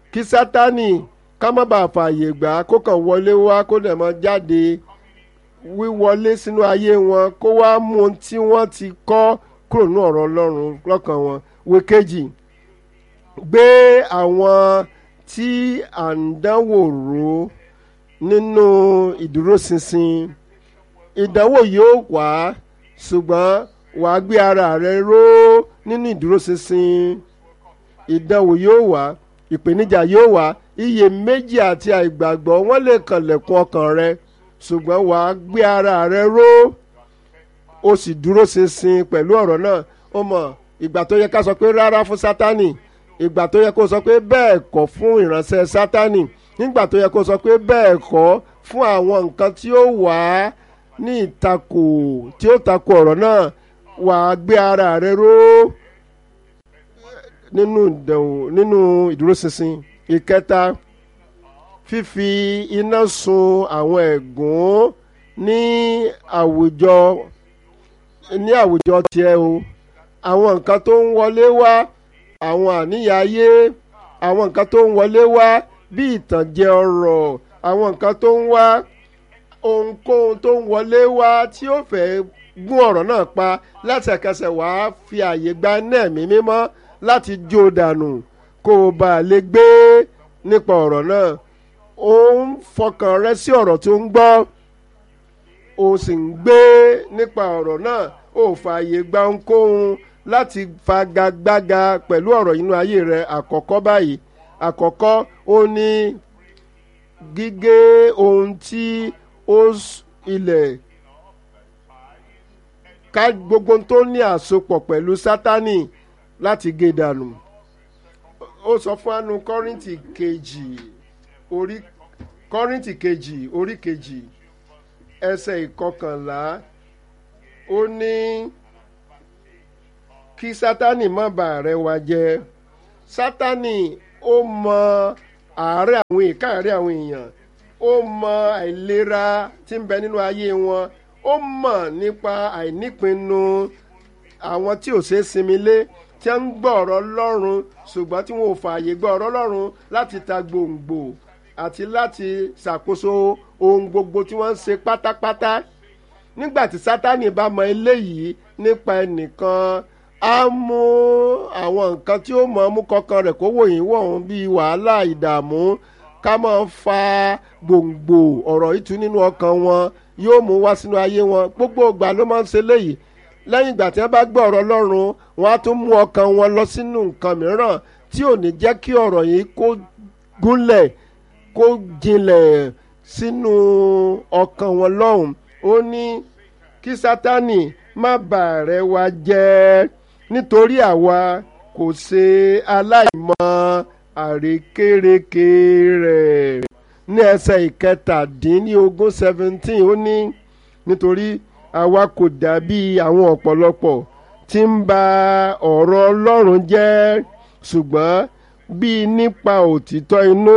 kí sátánì ká má bàa fààyè gbà kó kàn wọlé wá kó dẹ̀ mọ́ jáde wíwọlé sínú ayé wọn kó wá mú ohun tí wọ́n ti kọ́ kúrò ní ọ̀rọ̀ ọlọ́run lọ́kàn wọn wékejì gbé àwọn tí à ń dánwò rò nínú ìdúróṣinṣin ìdánwò yóò wá ṣùgbọ́n wàá gbé ara rẹ ró nínú ìdúróṣinṣin ìdánwò yóò wá ìpèníjà yóò wá iyèméjì àti àìgbàgbọ́ wọ́n lè kànlẹ̀kùn ọkàn rẹ ṣùgbọ́n wàá gbé ara rẹ ró o sì dúró ṣinṣin pẹ̀lú ọ̀rọ̀ náà ó mọ̀ ìgbà tó yẹ ká sọ pé rárá fún sátánì ìgbà tó yẹ kó sọ pé bẹ́ẹ̀ kọ́ fún ìránṣẹ́ sátánì nígbà tó yẹ kó sọ pé bẹ́ẹ̀ kọ́ fún àwọn nǹkan tí ó wà á ní ìtakò tí ó takò ọ̀rọ̀ náà wà á gbé ara rẹ ró nínú ìdánwò nínú ìdúróṣinṣin ìkẹta fífi iná sun àwọn ẹ̀gún ní àwùjọ ní àwùjọ tiẹ̀ o àwọn nǹkan tó ń wọlé wá àwọn àníyàn ayé àwọn nǹkan tó ń wọlé wá bí ìtànjẹ ọrọ̀ àwọn nǹkan tó ń wá ohunkóhun tó ń wọlé wá tí ó fẹ́ gún ọ̀rọ̀ náà pa lẹ́sẹ̀kẹsẹ̀ wàá fi àyè gba iná ẹ̀mí mímọ́ láti jó dànù kó o bá lè gbé nípa ọ̀rọ̀ náà ó ń fọkàn rẹ sí ọ̀rọ̀ tó ń gbọ́ o sì ń gbé nípa ọ̀rọ̀ náà ó fààyè gba ohunkóhun láti fagagbága pẹ̀lú ọ̀rọ̀ inú ayé rẹ àkọ́kọ́ báyìí àkọ́kọ́ ó ní gígé ohun tí ó ilẹ̀ ká gbogbo tó ní àsopọ̀ pẹ̀lú sátánì láti gé dànù ó sọ fún anu kọ́rìntì kejì orí kọ́rìntì kejì orí kejì ẹsẹ̀ ìkọkànlá ó ní kí sátánì má bàa rẹ́ wa jẹ sátánì ó mọ àárẹ̀ àwọn ìkáàárẹ̀ àwọn èèyàn ó mọ àìlera tí ń bẹ nínú ayé wọn ó mọ̀ nípa àìnípinnu àwọn tí ò ṣeé sinmi lé tí wọ́n ń gbọ́ ọ̀rọ̀ Ọlọ́run ṣùgbọ́n tí wọ́n ò fààyè gbọ́ ọ̀rọ̀ Ọlọ́run láti ta gbòǹgbò àti láti ṣàkóso ohun gbogbo tí wọ́n ń ṣe pátápátá nígbà tí Sátánì bá mọ eléyìí nípa ẹnìkan á mú àwọn nǹkan tí ó mọ̀ mú kọkàn rẹ̀ kó wòyìn wọ̀hún bíi wàhálà ìdààmú ká máa fa gbòǹgbò ọ̀rọ̀ ìtú nínú ọkàn wọn yóò mú wá sínú ayé wọn gbogbo ìgbà ló máa ń ṣe léyìí lẹ́yìn ìgbà tí wọ́n bá gbọ́ ọ̀rọ̀ Ọlọ́run wọ́n á tún mú ọkàn wọn lọ sínú nǹkan mìíràn tí ò ní jẹ́ kí ọ̀rọ̀ yìí kó gúnlẹ̀ kó jinlẹ̀ sínú ọkàn wọn lọ́hùn ó ní kí Sátánì má bàa rẹ́ wa jẹ́ nítorí àwa kò ṣe aláìmọ̀ àrékérekè rẹ̀ ní ẹsẹ̀ ìkẹtàdínlógún seventeen ó ní nítorí àwa kò dàbí àwọn ọ̀pọ̀lọpọ̀ tí ń ba ọ̀rọ̀ Ọlọ́run jẹ́ ṣùgbọ́n bíi nípa òtítọ́ inú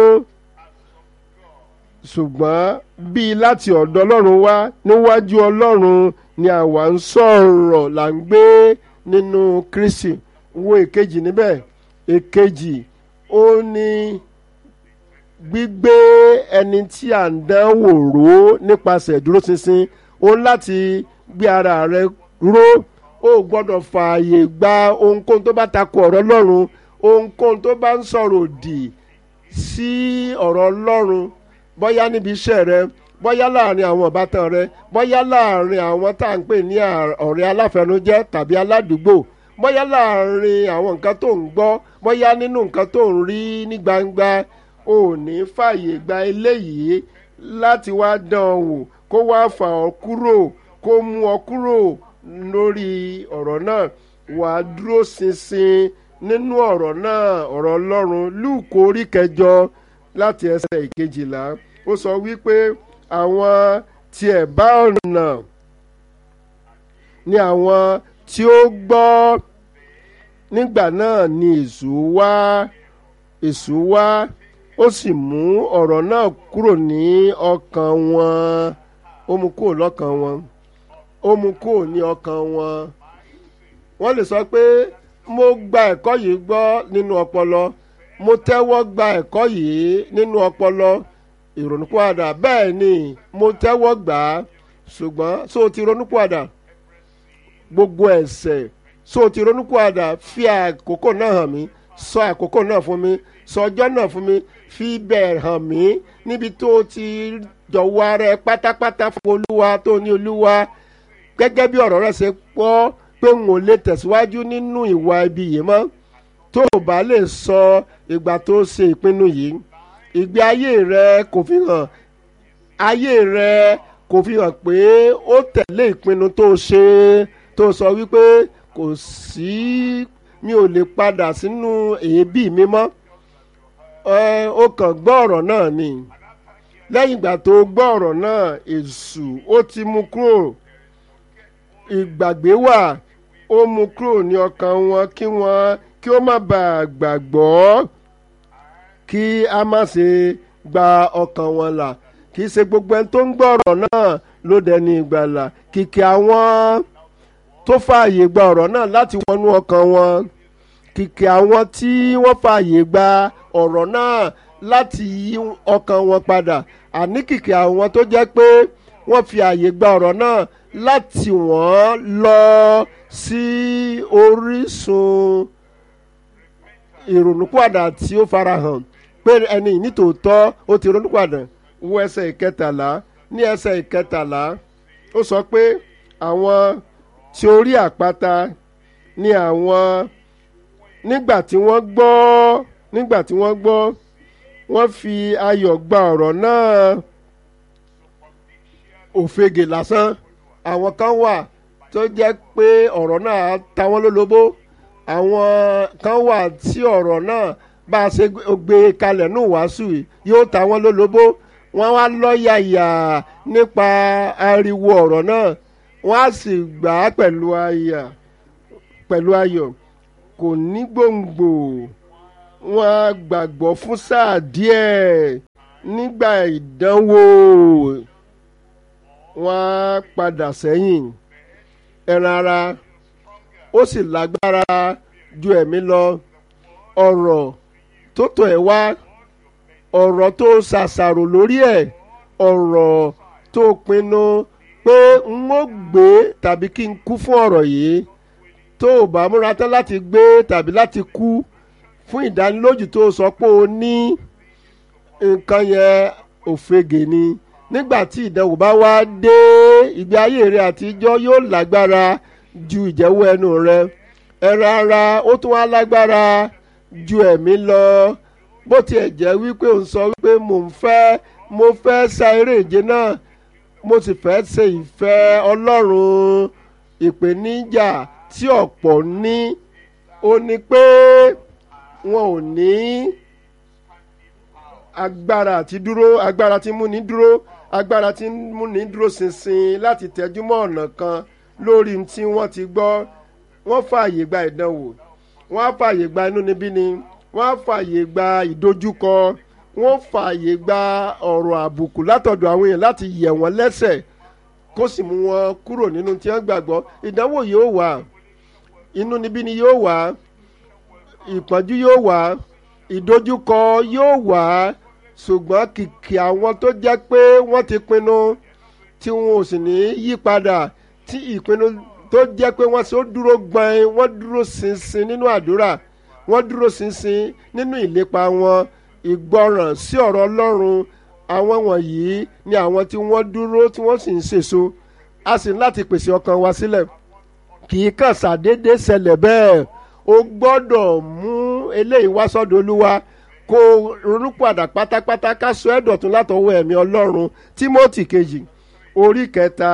ṣùgbọ́n bíi láti ọ̀dọ̀ Ọlọ́run wá níwájú Ọlọ́run ni àwa ń sọ̀rọ̀ là ń gbé nínú Kristi wo èkejì níbẹ̀ èkejì ó ní gbígbé ẹni tí à ń dánwò ró nípasẹ̀ ìdúróṣinṣin ó láti gbé ara rẹ ró ó gbọ́dọ̀ fààyè gba ohunkóhun tó bá takò ọ̀rọ̀ Ọlọ́run ohunkóhun tó bá ń sọ̀rọ̀ òdì sí ọ̀rọ̀ Ọlọ́run bóyá níbi iṣẹ́ rẹ bóyá láàrin àwọn ìbátan rẹ bóyá láàrin àwọn tá à ń pè ní ọ̀rẹ́ aláfẹnujẹ́ tàbí aládùúgbò bóyá láàrin àwọn nǹkan tó ń gbọ́ bóyá nínú nǹkan tó ń rí ní gbangba ò ní fààyè gba eléyìí láti wá dán ọ wò kó wá fà ọ́ kúrò kó mú ọ kúrò lórí ọ̀rọ̀ náà wà á dúró ṣinṣin nínú ọ̀rọ̀ náà ọ̀rọ̀ Ọlọ́run Lúùkù orí kẹjọ láti ẹsẹ̀ ìkejìlá ó sọ wípé àwọn tí ẹ̀ bá ọ̀nà ni àwọn tí ó gbọ́ nígbà náà ni èṣù wá èṣù wá ó sì mú ọ̀rọ̀ náà kúrò ní ọkàn wọn ó mú kúrò lọ́kàn wọn ó mú kúrò ní ọkàn wọn wọ́n lè sọ pé mo gba ẹ̀kọ́ yìí gbọ́ nínú ọpọlọ mo tẹ́wọ́ gba ẹ̀kọ́ yìí nínú ọpọlọ ìrònúpìwàdà bẹ́ẹ̀ ni mo tẹ́wọ́ gbà á ṣùgbọ́n so ti ronúpìwàdà gbogbo ẹ̀ṣẹ̀ so ti ronúpìwàdà fi àkókò náà hàn mí sọ àkókò náà fún mi sọ ọjọ́ náà fún mi fi bẹ́ẹ̀ hàn mí níbi tó ti jọ̀wọ́ ara ẹ pátápátá fún olúwa tó ní olúwa gẹ́gẹ́ bí ọ̀rọ̀ rẹ̀ ṣe pọ́ pé n ò lè tẹ̀síwájú nínú ìwà ibi yìí mọ́ tó o bá lè sọ ìgbà tó ṣe ìpinnu yìí ìgbé ayé rẹ kò fi hàn ayé rẹ kò fi hàn pé ó tẹ̀lé ìpinnu tó ṣe tó sọ wípé kò sí mi ò lè padà sínú èébì mi mọ́ ẹ ó kàn gbọ́ ọ̀rọ̀ náà ni lẹ́yìn ìgbà tó gbọ́ ọ̀rọ̀ náà èṣù ó ti mú kúrò ìgbàgbé wà ó mú kúrò ní ọkàn wọn kí wọ́n kí ó má bàa gbàgbọ́ kí a má ṣe gba ọkàn wọn là kì í ṣe gbogbo ẹni tó ń gbọ́ ọ̀rọ̀ náà ló dẹni ìgbàlà kìkì àwọn tó fààyè gba ọ̀rọ̀ náà láti wọnú ọkàn wọn kìkì àwọn tí wọ́n fààyè gba ọ̀rọ̀ náà láti yí ọkàn wọn padà àní kìkì àwọn tó jẹ́ pé wọ́n fi àyè gba ọ̀rọ̀ náà láti wọ́n lọ sí orísun ìrònúpìwàdà tí ó farahàn pé ẹni nítòótọ́ ó ti ronúpìwàdà wo ẹsẹ̀ ìkẹtàlá ní ẹsẹ̀ ìkẹtàlá ó sọ pé àwọn tí orí àpáta ní àwọn nígbà tí wọ́n gbọ́ nígbà tí wọ́n gbọ́ wọ́n fi ayọ̀ gba ọ̀rọ̀ náà òfegè lásán àwọn kan wà tó jẹ́ pé ọ̀rọ̀ náà ta wọ́n lólobó àwọn kan wà tí ọ̀rọ̀ náà bá a ṣe gbé kalẹ̀ nù wàásù yóò ta wọ́n lólobó wọ́n wá lọ́yàyà nípa ariwo ọ̀rọ̀ náà wọ́n á sì gbà á pẹ̀lú ayà pẹ̀lú ayọ̀ kò ní gbòǹgbò wọ́n á gbàgbọ́ fún sáà díẹ̀ nígbà ìdánwò wọ́n á padà sẹ́yìn ẹran ara ó sì lágbára ju ẹ̀mí lọ ọ̀rọ̀ tó tọ̀ ẹ́ wá ọ̀rọ̀ tó ṣàṣàrò lórí ẹ̀ ọ̀rọ̀ tó pinnu pé n ó gbé tàbí kí n kú fún ọ̀rọ̀ yìí tó o bá múra tán láti gbé tàbí láti kú fún ìdánilójú tó sọ pé o ní nǹkan yẹn òfegè ni nígbà tí ìdánwò bá wá dé ìgbé ayé rẹ àtijọ́ yóò lágbára ju ìjẹ́wọ́ ẹnu rẹ ẹran ara ó tún wá lágbára ju ẹ̀mí lọ bó tiẹ̀ jẹ́ wípé òun sọ wípé mò ń fẹ́ mo fẹ́ sa eré ìje náà mo sì fẹ́ ṣe ìfẹ́ ọlọ́run ìpèníjà tí ọ̀pọ̀ ní ó ní pé wọn ò ní agbára àti dúró agbára tí múni dúró agbára tí múni dúró ṣinṣin láti tẹjúmọ́ ọ̀nà kan lórí tí wọ́n ti gbọ́ wọ́n fààyè gba ìdánwò wọ́n á fààyè gba inúnibíni wọ́n á fààyè gba ìdojúkọ wọ́n fààyè gba ọ̀rọ̀ àbùkù látọ̀dọ̀ àwọn èèyàn láti yẹ̀ wọ́n lẹ́sẹ̀ kó sì mú wọn kúrò nínú tí wọ́n gbàgbọ́ ìdánwò yóò wà inúnibíni yóò wà ìpọ́njú yóò wà ìdojúkọ yóò wà ṣùgbọ́n kìkì àwọn tó jẹ́ pé wọ́n ti pinnu tí wọn ò sì ní yí padà tí ìpinnu tó jẹ́ pé wọ́n ṣe ó dúró gbọ́n wọ́n dúró ṣinṣin nínú àdúrà wọ́n dúró ṣinṣin nínú ìlépa wọn ìgbọràn sí ọ̀rọ̀ ọlọ́run àwọn wọ̀nyí ni àwọn tí wọ́n dúró tí wọ́n sì ń ṣèso a sì ní láti pèsè ọkàn wa sílẹ̀ kì í kàn ṣàdédé ṣẹlẹ̀ bẹ́ẹ̀ o gbọ́dọ̀ mú eléyìí wá sọ́dọ̀ olúwa kó ronúpàdà pátápátá ká sọ ẹ́ dọ̀tun látọwọ́ ẹ̀mí ọlọ́run timothy kejì orí kẹta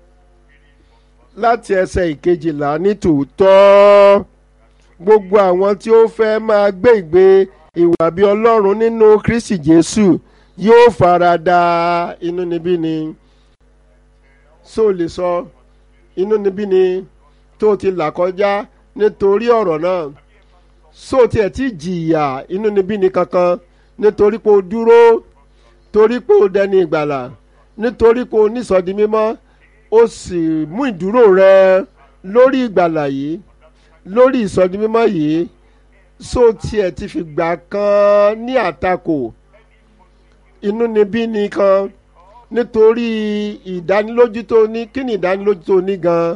láti ẹsẹ̀ ìkejìlá ní tòótọ́ gbogbo àwọn tí ó fẹ́ máa gbé ìgbé ìwà bí ọlọ́run nínú kristi jésù yóò fara da inúnibíni só lè sọ inúnibíni tó ti là kọjá nítorí ọ̀rọ̀ náà só tiẹ̀ ti jìyà inúnibíni kankan nítorí pé o dúró torí pé o dẹni ìgbàlà nítorí pé o nísọdi mímọ́ ó sì mú ìdúró rẹ lórí ìgbàlà yìí lórí ìsọdi mímọ́ yìí só tiẹ̀ ti fìgbà kan ní àtakò inúnibíni kan nítorí ìdánilójú tó ní kí ni ìdánilójú tó ní gan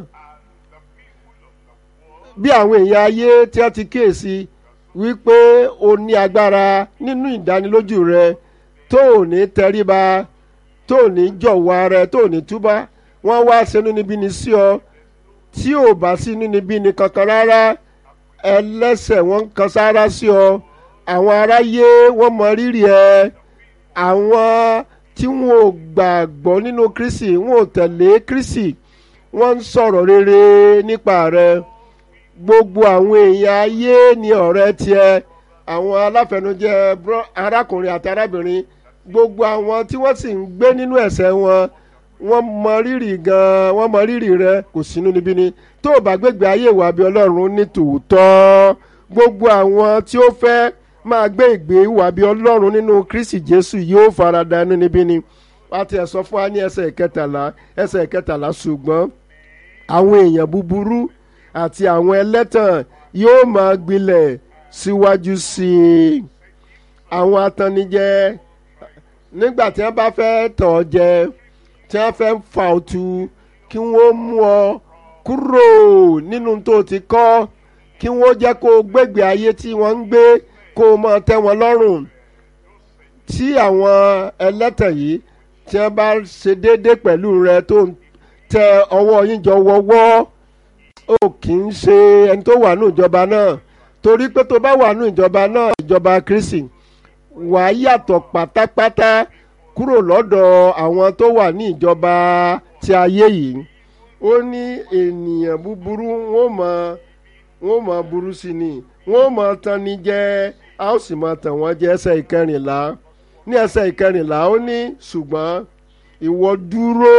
bí àwọn èèyàn ayé tí wọ́n ti kíyèsí wípé o ní agbára nínú ìdánilójú rẹ tó ò ní tẹríba tó ò ní jọ̀wọ́ ara ẹ tó ò ní túbá wọ́n wá sínú níbí ni sí ọ tí ò bá sí inú níbí ni kankan rárá ẹlẹ́sẹ̀ wọ́n ń kan sára sí ọ àwọn aráyé wọ́n mọ rírì ẹ àwọn tí wọn ò gbàgbọ́ nínú Kristi wọn ò tẹ̀lé Kristi wọ́n ń sọ̀rọ̀ rere nípa rẹ gbogbo àwọn èèyàn ayé ni ọ̀rẹ́ tiẹ̀ àwọn aláfẹnujẹ arákùnrin àti arábìnrin gbogbo àwọn tí wọ́n sì ń gbé nínú ẹ̀ṣẹ̀ wọn wọ́n mọ rírì gan-an wọ́n mọ rírì rẹ kò sínú níbí ni tó o bá gbégbé ayé ìwà bí ọlọ́run ní tòótọ́ gbogbo àwọn tí ó fẹ́ máa gbé ìgbé ìwà bí ọlọ́run nínú Kristi Jésù yóò farada inú níbí ni wọ́n ti ẹ̀ sọ fún wa ní ẹsẹ̀ ìkẹtàlá ẹsẹ̀ ìkẹtàlá ṣùgbọ́n àwọn èèyàn búburú àti àwọn ẹlẹ́tàn yóò máa gbilẹ̀ síwájú sí i àwọn atannijẹ nígbà tí wọ́n bá fẹ́ tàn ọ́ jẹ tí wọ́n fẹ́ fà ọ́ tu kí wọ́n mú ọ kúrò nínú tó ti kọ́ kí wọ́n jẹ́ kó o gbégbé ayé tí wọ́n ń gbé kó o máa tẹ́ wọn lọ́rùn tí àwọn ẹlẹ́tàn yìí tí wọ́n bá ṣe déédéé pẹ̀lú rẹ tó ń tẹ ọwọ́ yín jọ wọ́wọ́ ó kì í ṣe ẹni tó wà ní ìjọba náà torí pé tó bá wà ní ìjọba náà ìjọba Kristi wà á yàtọ̀ pátápátá kúrò lọ́dọ̀ àwọn tó wà ní ìjọba ti ayé yìí ó ní ènìyàn búburú wọn mọ wọn mọ burú sí ni wọn mọ tàn ní jẹ a ó sì mọ tàn wọ́n jẹ ẹsẹ̀ ìkẹrìnlá ní ẹsẹ̀ ìkẹrìnlá ó ní ṣùgbọ́n ìwọ dúró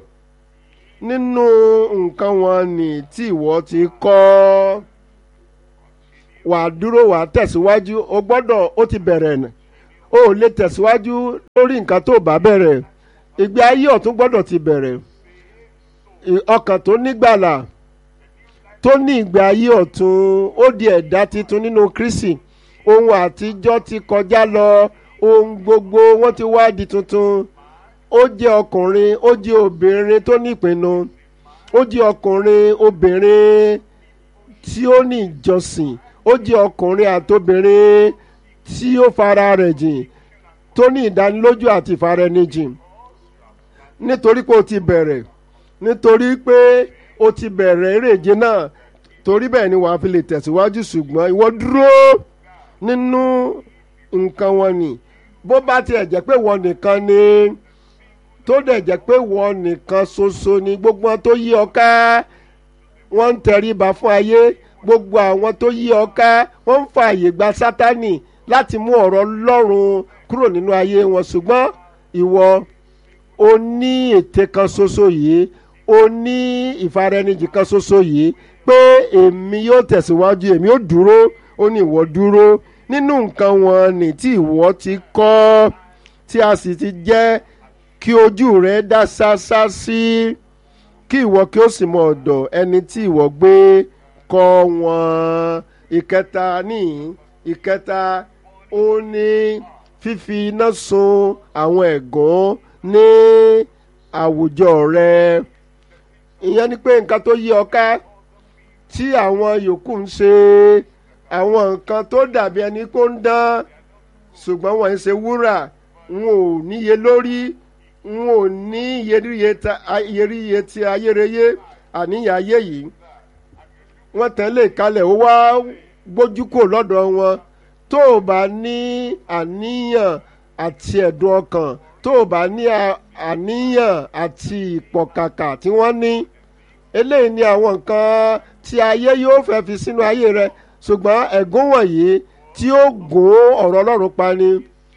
nínú nǹkan wọn ni tí ìwọ ti kọ́ wà á dúró wà á tẹ̀síwájú o gbọ́dọ̀ ó ti bẹ̀rẹ̀ nà o ò lè tẹ̀síwájú lórí nǹkan tó bá bẹ̀rẹ̀ ìgbé ayé ọ̀tún gbọ́dọ̀ ti bẹ̀rẹ̀ ọkàn tó nígbàlà tó ní ìgbé ayé ọ̀tún ó di ẹ̀dá titun nínú Kristi ohun àtijọ́ ti kọjá lọ ohun gbogbo wọ́n ti wá di tuntun ó jẹ́ ọkùnrin ó jẹ́ obìnrin tó nípinnu ó jẹ́ ọkùnrin obìnrin tí ó ní ìjọsìn ó jẹ́ ọkùnrin àtobìnrin tí ó fara rẹ̀ jìn tó ní ìdánilójú àti ìfaraẹnijìn nítorí pé o ti bẹ̀rẹ̀ nítorí pé o ti bẹ̀rẹ̀ eréje náà torí bẹ́ẹ̀ ni wàá fi lè tẹ̀síwájú ṣùgbọ́n ìwọ dúró nínú nǹkan wọn ni bó bá tiẹ̀ jẹ́ pé wọ́n nìkan ni tó dẹ̀ jẹ́ pé wọ́n nìkan ṣoṣo ni gbogbo wọn tó yí ọ ká wọ́n ń tẹríba fún ayé gbogbo àwọn tó yí ọ ká wọ́n ń fa àyè gba sátánì láti mú ọ̀rọ̀ Ọlọ́run kúrò nínú ayé wọn ṣùgbọ́n ìwọ o ní ète kan ṣoṣo yìí o ní ìfaraẹnijì kan ṣoṣo yìí pé èmi yóò tẹ̀síwájú èmi yóò dúró ó ní ìwọ dúró nínú nǹkan wọn ní tí ìwọ ti kọ́ tí a sì ti jẹ́ kí ojú rẹ dá ṣáṣá sí kí ìwọ kí ó sì mọ ọ̀dọ̀ ẹni tí ìwọ gbé kọ́ wọn ìkẹta ní ìkẹta ó ní fífi iná sun àwọn ẹ̀gún ní àwùjọ rẹ ìyẹn ni pé nǹkan tó yí ọ ká tí àwọn yòókù ń ṣe àwọn nǹkan tó dàbí ẹni kó ń dán ṣùgbọ́n wọ́n ń ṣe wúrà n ò níye lórí n ò ní iyeriye ti ayérayé àníyàn ayé yìí wọ́n tẹ̀lé kalẹ̀ ó wá gbójú kò lọ́dọ̀ wọn tó o bá ní àníyàn àti ẹ̀dùn ọkàn tó o bá ní àníyàn àti ìpọ̀kàkà tí wọ́n ní eléyìí ni àwọn nǹkan tí ayé yóò fẹ́ fi sínú ayé rẹ ṣùgbọ́n ẹ̀gún wọ̀nyí tí ó gún ọ̀rọ̀ Ọlọ́run pani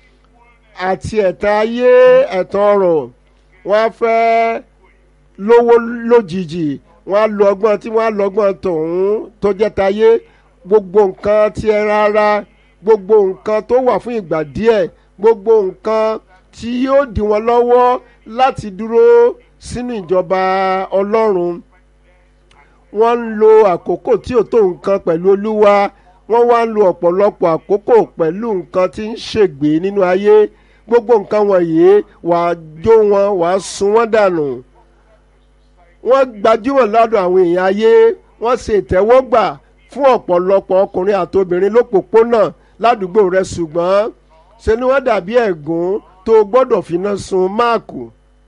àti ẹ̀tàn ayé ẹ̀tàn ọ̀rọ̀ wọ́n á fẹ́ lówó lójijì wọ́n á lo ọgbọ́n tí wọ́n á lo ọgbọ́n tọ̀hún tó jẹ́ tayé gbogbo nǹkan tí ẹ rárá gbogbo nǹkan tó wà fún ìgbà díẹ̀ gbogbo nǹkan tí yóò dí wọn lọ́wọ́ láti dúró sínú ìjọba Ọlọ́run wọ́n ń lo àkókò tí ò tó nǹkan pẹ̀lú Olúwa wọ́n wá ń lo ọ̀pọ̀lọpọ̀ àkókò pẹ̀lú nǹkan tí ń ṣègbè nínú ayé gbogbo nǹkan wọ̀nyí wàá jó wọn wàá sun wọ́n dànù wọ́n gbajúmọ̀ lọ́dọ̀ àwọn èèyàn ayé wọ́n ṣe ìtẹ́wọ́gbà fún ọ̀pọ̀lọpọ̀ ọkùnrin àtobìnrin lópòpónà ládùúgbò rẹ ṣùgbọ́n ṣe ni wọ́n dàbí ẹ̀gún tó gbọ́dọ̀ finá sun máàkù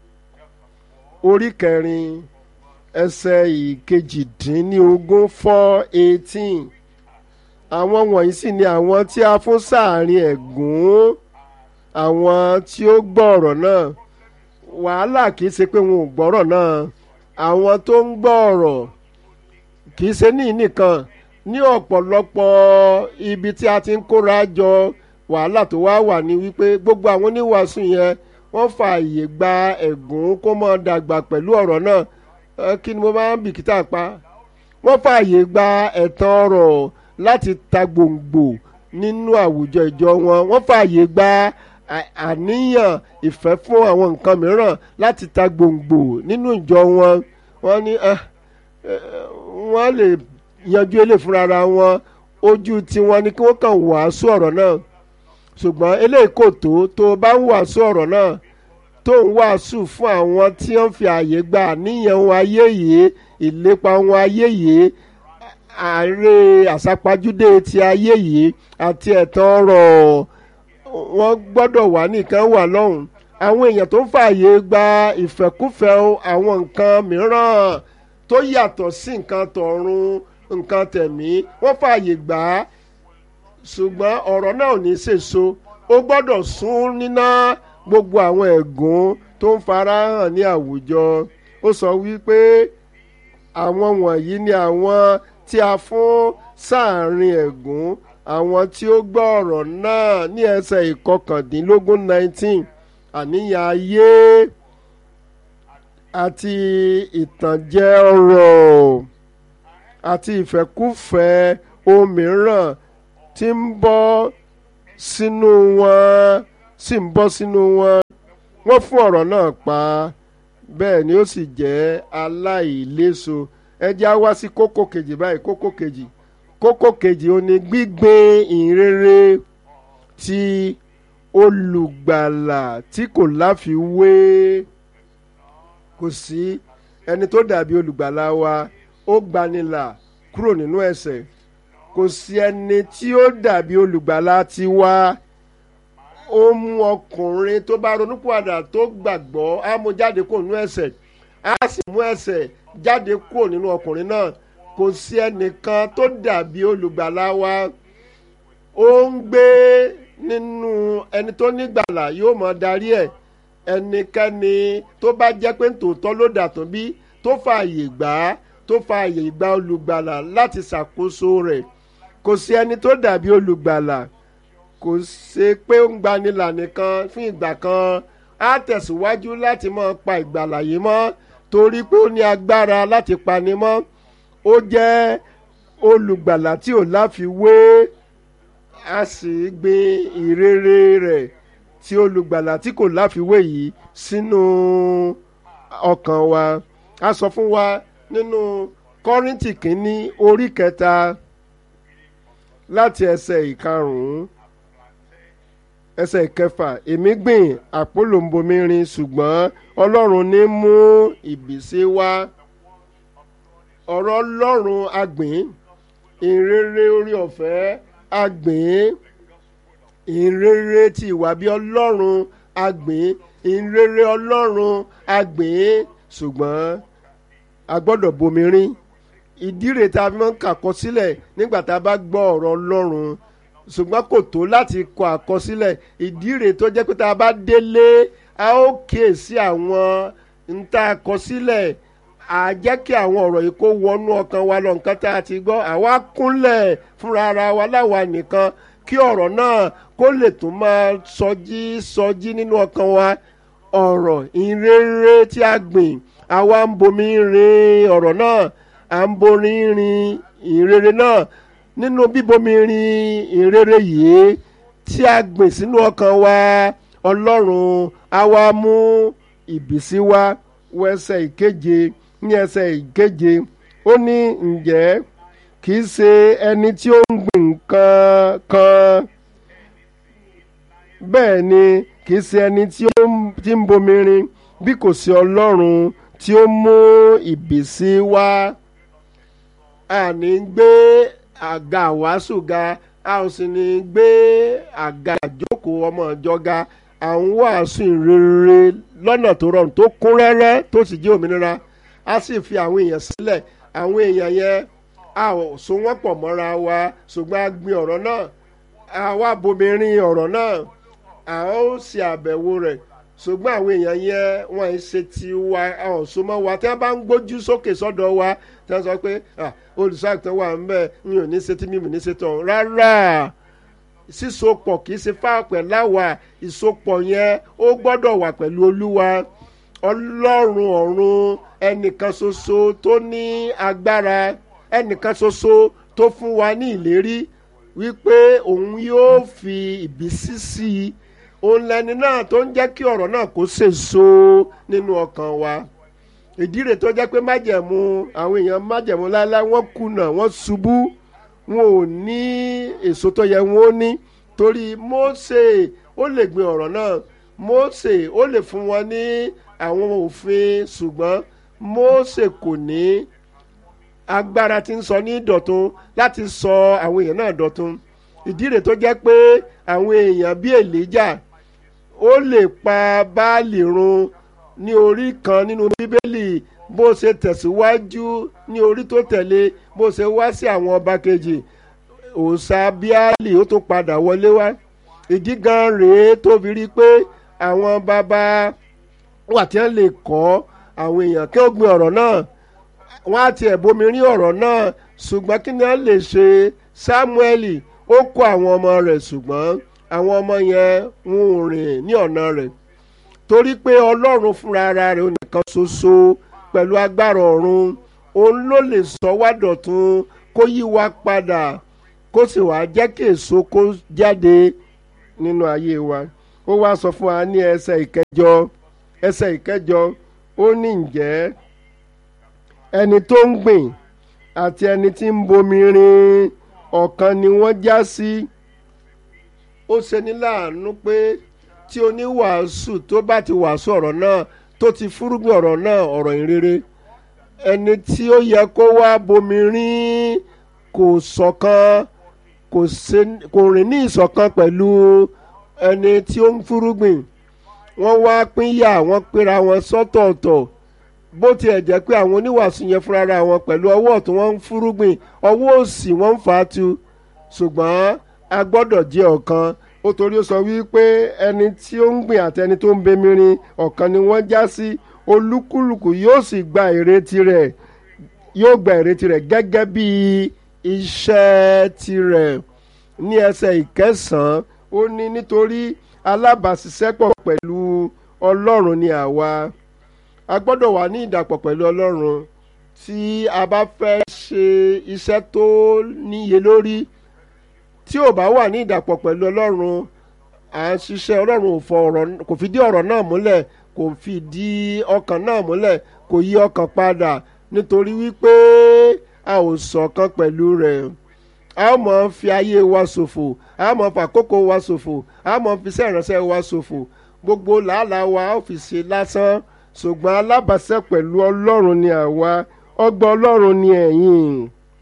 orí kẹrin ẹsẹ̀ ìkejìdínlógún four eighteen àwọn wọ̀nyí sì ni àwọn tí a fún sáàrin ẹ̀gún àwọn tí ó gbọ́ ọ̀rọ̀ náà wàhálà kì í ṣe pé wọn ò gbọ́rọ̀ náà àwọn tó ń gbọ́ ọ̀rọ̀ kì í ṣe ní nìkan ní ọ̀pọ̀lọpọ̀ ibi tí a ti ń kóra jọ wàhálà tó wá wà ní wípé gbogbo àwọn oníwàásù yẹn wọ́n fààyè gba ẹ̀gún kó mọ́ dàgbà pẹ̀lú ọ̀rọ̀ náà kí ni mo máa ń bìkítà pa wọ́n fààyè gba ẹ̀tàn ọ̀rọ̀ láti ta gbòǹgbò nínú àwùjọ ìjọ wọn wọ́n fààyè gba àníyàn ìfẹ́ fún àwọn nǹkan mìíràn láti ta gbòǹgbò nínú ìjọ wọn wọ́n ní wọ́n lè yanjú eléyìí fúnra wọn ojú tiwọn ni kí wọ́n kàn wàásù ọ̀rọ̀ náà ṣùgbọ́n eléyìí kò tó tó o bá ń wàásù ọ̀rọ̀ náà tó ń wàásù fún àwọn tí wọ́n fi àyè gba àníyàn wọn ayé yìí ìlépa wọn ayé yìí ààrẹ àsápajúdé ti ayé yìí àti ẹ̀tàn ọ̀rọ̀ wọ́n gbọ́dọ̀ wà nìkan wà lọ́hùn àwọn èèyàn tó ń fààyè gba ìfẹ́kúfẹ́ àwọn nǹkan mìíràn tó yàtọ̀ sí nǹkan tọ̀run nǹkan tẹ̀mí wọ́n fààyè gbà á ṣùgbọ́n ọ̀rọ̀ náà ò ní sèso ó gbọ́dọ̀ sún níná gbogbo àwọn ẹ̀gún tó ń farahàn ní àwùjọ ó sọ wípé àwọn wọ̀nyí ni àwọn tí a fún sáàrin ẹ̀gún àwọn tí ó gbọ́ ọ̀rọ̀ náà ní ẹsẹ̀ ìkọkàndínlógún nineteen àníyàn ayé àti ìtànjẹ ọ̀rọ̀ àti ìfẹ́kúfẹ́ òmíràn tí ń bọ́ sínú wọn sì ń bọ́ sínú wọn wọ́n fún ọ̀rọ̀ náà pa bẹ́ẹ̀ ni ó sì jẹ́ aláìléso ẹ jẹ́ á wá sí kókó kejì báyìí kókó kejì kókó kejì ó ní gbígbin ìrere ti olùgbàlà tí kò láfiwé kò sí ẹni tó dàbí olùgbàlà wa ó gbanilà kúrò nínú ẹ̀ṣẹ̀ kò sí ẹni tí ó dàbí olùgbàlà tiwa ó mú ọkùnrin tó bá ronúpìwàdà tó gbàgbọ́ á mú jáde kúrò nínú ẹ̀ṣẹ̀ á sì mú ẹ̀ṣẹ̀ jáde kúrò nínú ọkùnrin náà kò sí ẹnìkan tó dàbí olùgbàlà wa ó ń gbé nínú ẹni tó nígbàlà yóò mọ darí ẹ̀ ẹnikẹ́ni tó bá jẹ́ pé tòótọ́ ló dàtún bí tó fààyè gbà á tó fààyè gba olùgbàlà láti ṣàkóso rẹ̀ kò sí ẹni tó dàbí olùgbàlà kò ṣe pé ó ń gbanilà nìkan fún ìgbà kan á tẹ̀síwájú láti máa pa ìgbàlà yìí mọ́ torí pé ó ní agbára láti pani mọ́ ó jẹ́ olùgbàlà tí ò láfiwé a sì gbin ìrere rẹ̀ tí olùgbàlà tí kò láfiwé yìí sínú ọkàn wa a sọ fún wa nínú kọ́ríntì kínní orí kẹta láti ẹsẹ̀ ìkarùn-ún ẹsẹ̀ ìkẹfà èmi gbìn àpòlòǹbomirin ṣùgbọ́n ọlọ́run ní mú ìbísí wá ọ̀rọ̀ ọlọ́run agbìn ìrere orí ọ̀fẹ́ agbìn ìrere ti ìwà bí ọlọ́run agbìn ìrere ọlọ́run agbìn ṣùgbọ́n a gbọ́dọ̀ bomirin ìdí rẹ̀ tá a fi máa ń kàkọ sílẹ̀ nígbà tá a bá gbọ́ ọ̀rọ̀ ọlọ́run ṣùgbọ́n kò tó láti kọ àkọsílẹ̀ ìdí rẹ̀ tó jẹ́ pé tá a bá délé a ó kíyèsí àwọn ń tá a kọ sílẹ̀ à jẹ́ kí àwọn ọ̀rọ̀ yìí kó wọnú ọkàn wa lọ nǹkan tá a ti gbọ́ àwa kúnlẹ̀ fúnra ara wa láwa nìkan kí ọ̀rọ̀ náà kó lè tún máa sọjí sọjí nínú ọkàn wa ọ̀rọ̀ ìrere tí a gbìn àwa ń bomi rin ọ̀rọ̀ náà à ń borí rin ìrere náà nínú bíbomi rin ìrere yìí tí a gbìn sínú ọkàn wa ọlọ́run á wá mú ìbísí wá wọ ẹsẹ̀ ìkeje ní ẹsẹ̀ ìkeje ó ní ǹjẹ́ kì í ṣe ẹni tí ó ń gbìn nǹkan kan bẹ́ẹ̀ ni kì í ṣe ẹni tí ó ń- tí ń bomirin bí kò sí ọlọ́run tí ó mú ìbísí wá a ní gbé àga wàásù ga a ò sì ní gbé àga àjókòó ọmọ ìjọ ga à ń wàásù ìrere lọ́nà tó rọrùn tó kún rẹ́rẹ́ tó sì jẹ́ òmìnira a sì fi àwọn èèyàn sílẹ̀ àwọn èèyàn yẹn a ò so wọ́n pọ̀ mọ́ra wa ṣùgbọ́n a gbin ọ̀rọ̀ náà a wá bomirin ọ̀rọ̀ náà a ó ṣe àbẹ̀wò rẹ̀ ṣùgbọ́n àwọn èèyàn yẹn wọ́n ń ṣe ti wa àwọn so mọ́ wa tí wọ́n bá ń gbójú sókè sọ́dọ̀ wa tí wọ́n sọ pé "Ah, olùṣàgùtàn wà ń bẹ̀ mi ò ní ṣe tí mi ò ní ṣe tán rárá sísopọ̀ kì í ṣe fáàpẹ̀ láwà ìsopọ̀ yẹn ó gbọ́dọ̀ wà pẹ̀lú olúwa ọlọ́run ọ̀run ẹnìkan ṣoṣo tó ní agbára ẹnìkan ṣoṣo tó fún wa ní ìlérí wípé òun yóò fi ìbísí sí i òun lẹni náà tó ń jẹ́ kí ọ̀rọ̀ náà kó sèso nínú ọkàn wa ìdí rẹ̀ tó jẹ́ pé májẹ̀mú àwọn èèyàn májẹ̀mú láéláé wọ́n kùnà wọ́n ṣubú wọn ò ní èso tó yẹ wọn ó ní torí Mósè ó lè gbin ọ̀rọ̀ náà Mósè ó lè fún wọn ní àwọn òfin ṣùgbọ́n Mósè kò ní agbára tí ń sọ ní dọ̀tun láti sọ àwọn èèyàn náà dọ̀tun ìdí rẹ̀ tó jẹ́ pé àwọn èèyàn bíi Èlíjà ó lè pa Báàlì run ní orí kan nínú Bíbélì bó ṣe tẹ̀síwájú ní orí tó tẹ̀lé bó ṣe wá sí àwọn ọba kejì òòṣà Bíálì ó tó padà wọlé wá ìdí gan rèé tó fi rí i pé àwọn bàbá wà tí wọ́n lè kọ́ àwọn èèyàn kí wọ́n gbin ọ̀rọ̀ náà wọ́n á tiẹ̀ bomi rí ọ̀rọ̀ náà ṣùgbọ́n kí ni wọ́n lè ṣe Sámúẹ́lì ó kó àwọn ọmọ rẹ̀ ṣùgbọ́n àwọn ọmọ yẹn ń rìn ní ọ̀nà rẹ̀ torí pé ọlọ́run fúnra ara rẹ̀ ó nìkan ṣoṣo pẹ̀lú agbára ọ̀run òun ló lè sọ wá dọ̀tun kó yí wa padà kó sì wá jẹ́ kí èso kó jáde nínú ayé wa ó wá sọ fún wa ní ẹsẹ̀ ìkẹjọ ẹsẹ̀ ìkẹjọ ó ní ǹjẹ́ ẹni tó ń gbìn àti ẹni tí ń bomi rin ọ̀kan ni wọ́n já sí ó ṣeni láàánú pé tí oníwàásù tó bá ti wàásù ọ̀rọ̀ náà tó ti fúrúgbìn ọ̀rọ̀ náà ọ̀rọ̀ ìrere ẹni tí ó yẹ kó wá bomi rin kò ṣọ̀kan kò ṣe- kò rìn ní ìṣọ̀kan pẹ̀lú ẹni tí ó ń fúrúgbìn wọ́n wá pínyà wọ́n pera wọn sọ́tọ̀ọ̀tọ̀ bó tiẹ̀ jẹ́ pé àwọn oníwàásù yẹn fúnra wọn pẹ̀lú ọwọ́ ọ̀tún wọn ń fúrúgbìn ọwọ́ òsì wọn ń fà á tu ṣùgbọ́n a gbọ́dọ̀ jẹ́ ọ̀kan ó torí ó sọ wípé ẹni tí ó ń gbìn àti ẹni tó ń bemirin ọ̀kan ni wọ́n já sí olúkúlùkù yóò sì gba èrè tirẹ̀ yóò gba èrè tirẹ̀ gẹ́gẹ́ bí iṣẹ́ tirẹ̀ ní ẹsẹ̀ ìkẹsàn-án ó ní nítorí alábàáṣiṣẹ́pọ̀ pẹ̀lú ọlọ́run ni àwa a gbọ́dọ̀ wà ní ìdàpọ̀ pẹ̀lú ọlọ́run tí a bá fẹ́ ṣe iṣẹ́ tó níye lórí tí ò bá wà ní ìdàpọ̀ pẹ̀lú ọlọ́run à ń ṣiṣẹ́ ọlọ́run ò fọ ọ̀rọ̀ kò fìdí ọ̀rọ̀ náà múlẹ̀ kò fìdí ọkàn náà múlẹ̀ kò yí ọkàn padà nítorí wípé a ò ṣọ̀kan pẹ̀lú rẹ̀ a ó mọ̀ fi ayé wa ṣòfò a ó mọ̀ fàkókò wa ṣòfò a ó mọ̀ fi iṣẹ́ ìránṣẹ́ wa ṣòfò gbogbo làálàá wa a ó fi ṣe lásán ṣùgbọ́n alábàáṣẹ́ pẹ̀lú ọlọ́run ni àwa ọgbà ọlọ́run ni ẹ̀yin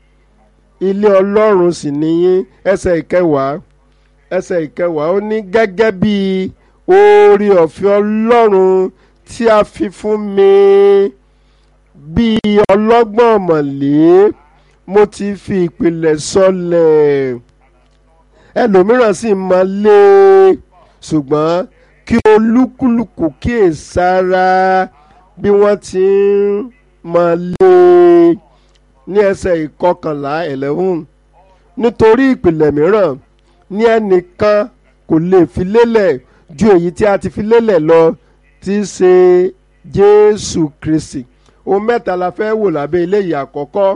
ilé ọlọ́run sì níyín ẹsẹ̀ ìkẹwàá ẹsẹ̀ ìkẹwàá ó ní gẹ́gẹ́ bí oore ọ̀fẹ́ ọlọ́run tí a fi fún mi bí ọlọ́gbọ́n ọ̀mọ̀lé mo ti fi ìpìlẹ̀ sọlẹ̀ ẹlòmíràn sì máa lé ṣùgbọ́n kí olúkúlùkù kíyèsára bí wọ́n ti ń máa lé ní ẹsẹ̀ ìkọkànlá eleven nítorí ìpìlẹ̀ mìíràn ní ẹnìkan kò lè fi lélẹ̀ ju èyí tí a ti fi lélẹ̀ lọ tí í ṣe Jésù Kristi ohun mẹ́ta la fẹ́ wò lábẹ́ eléyìí àkọ́kọ́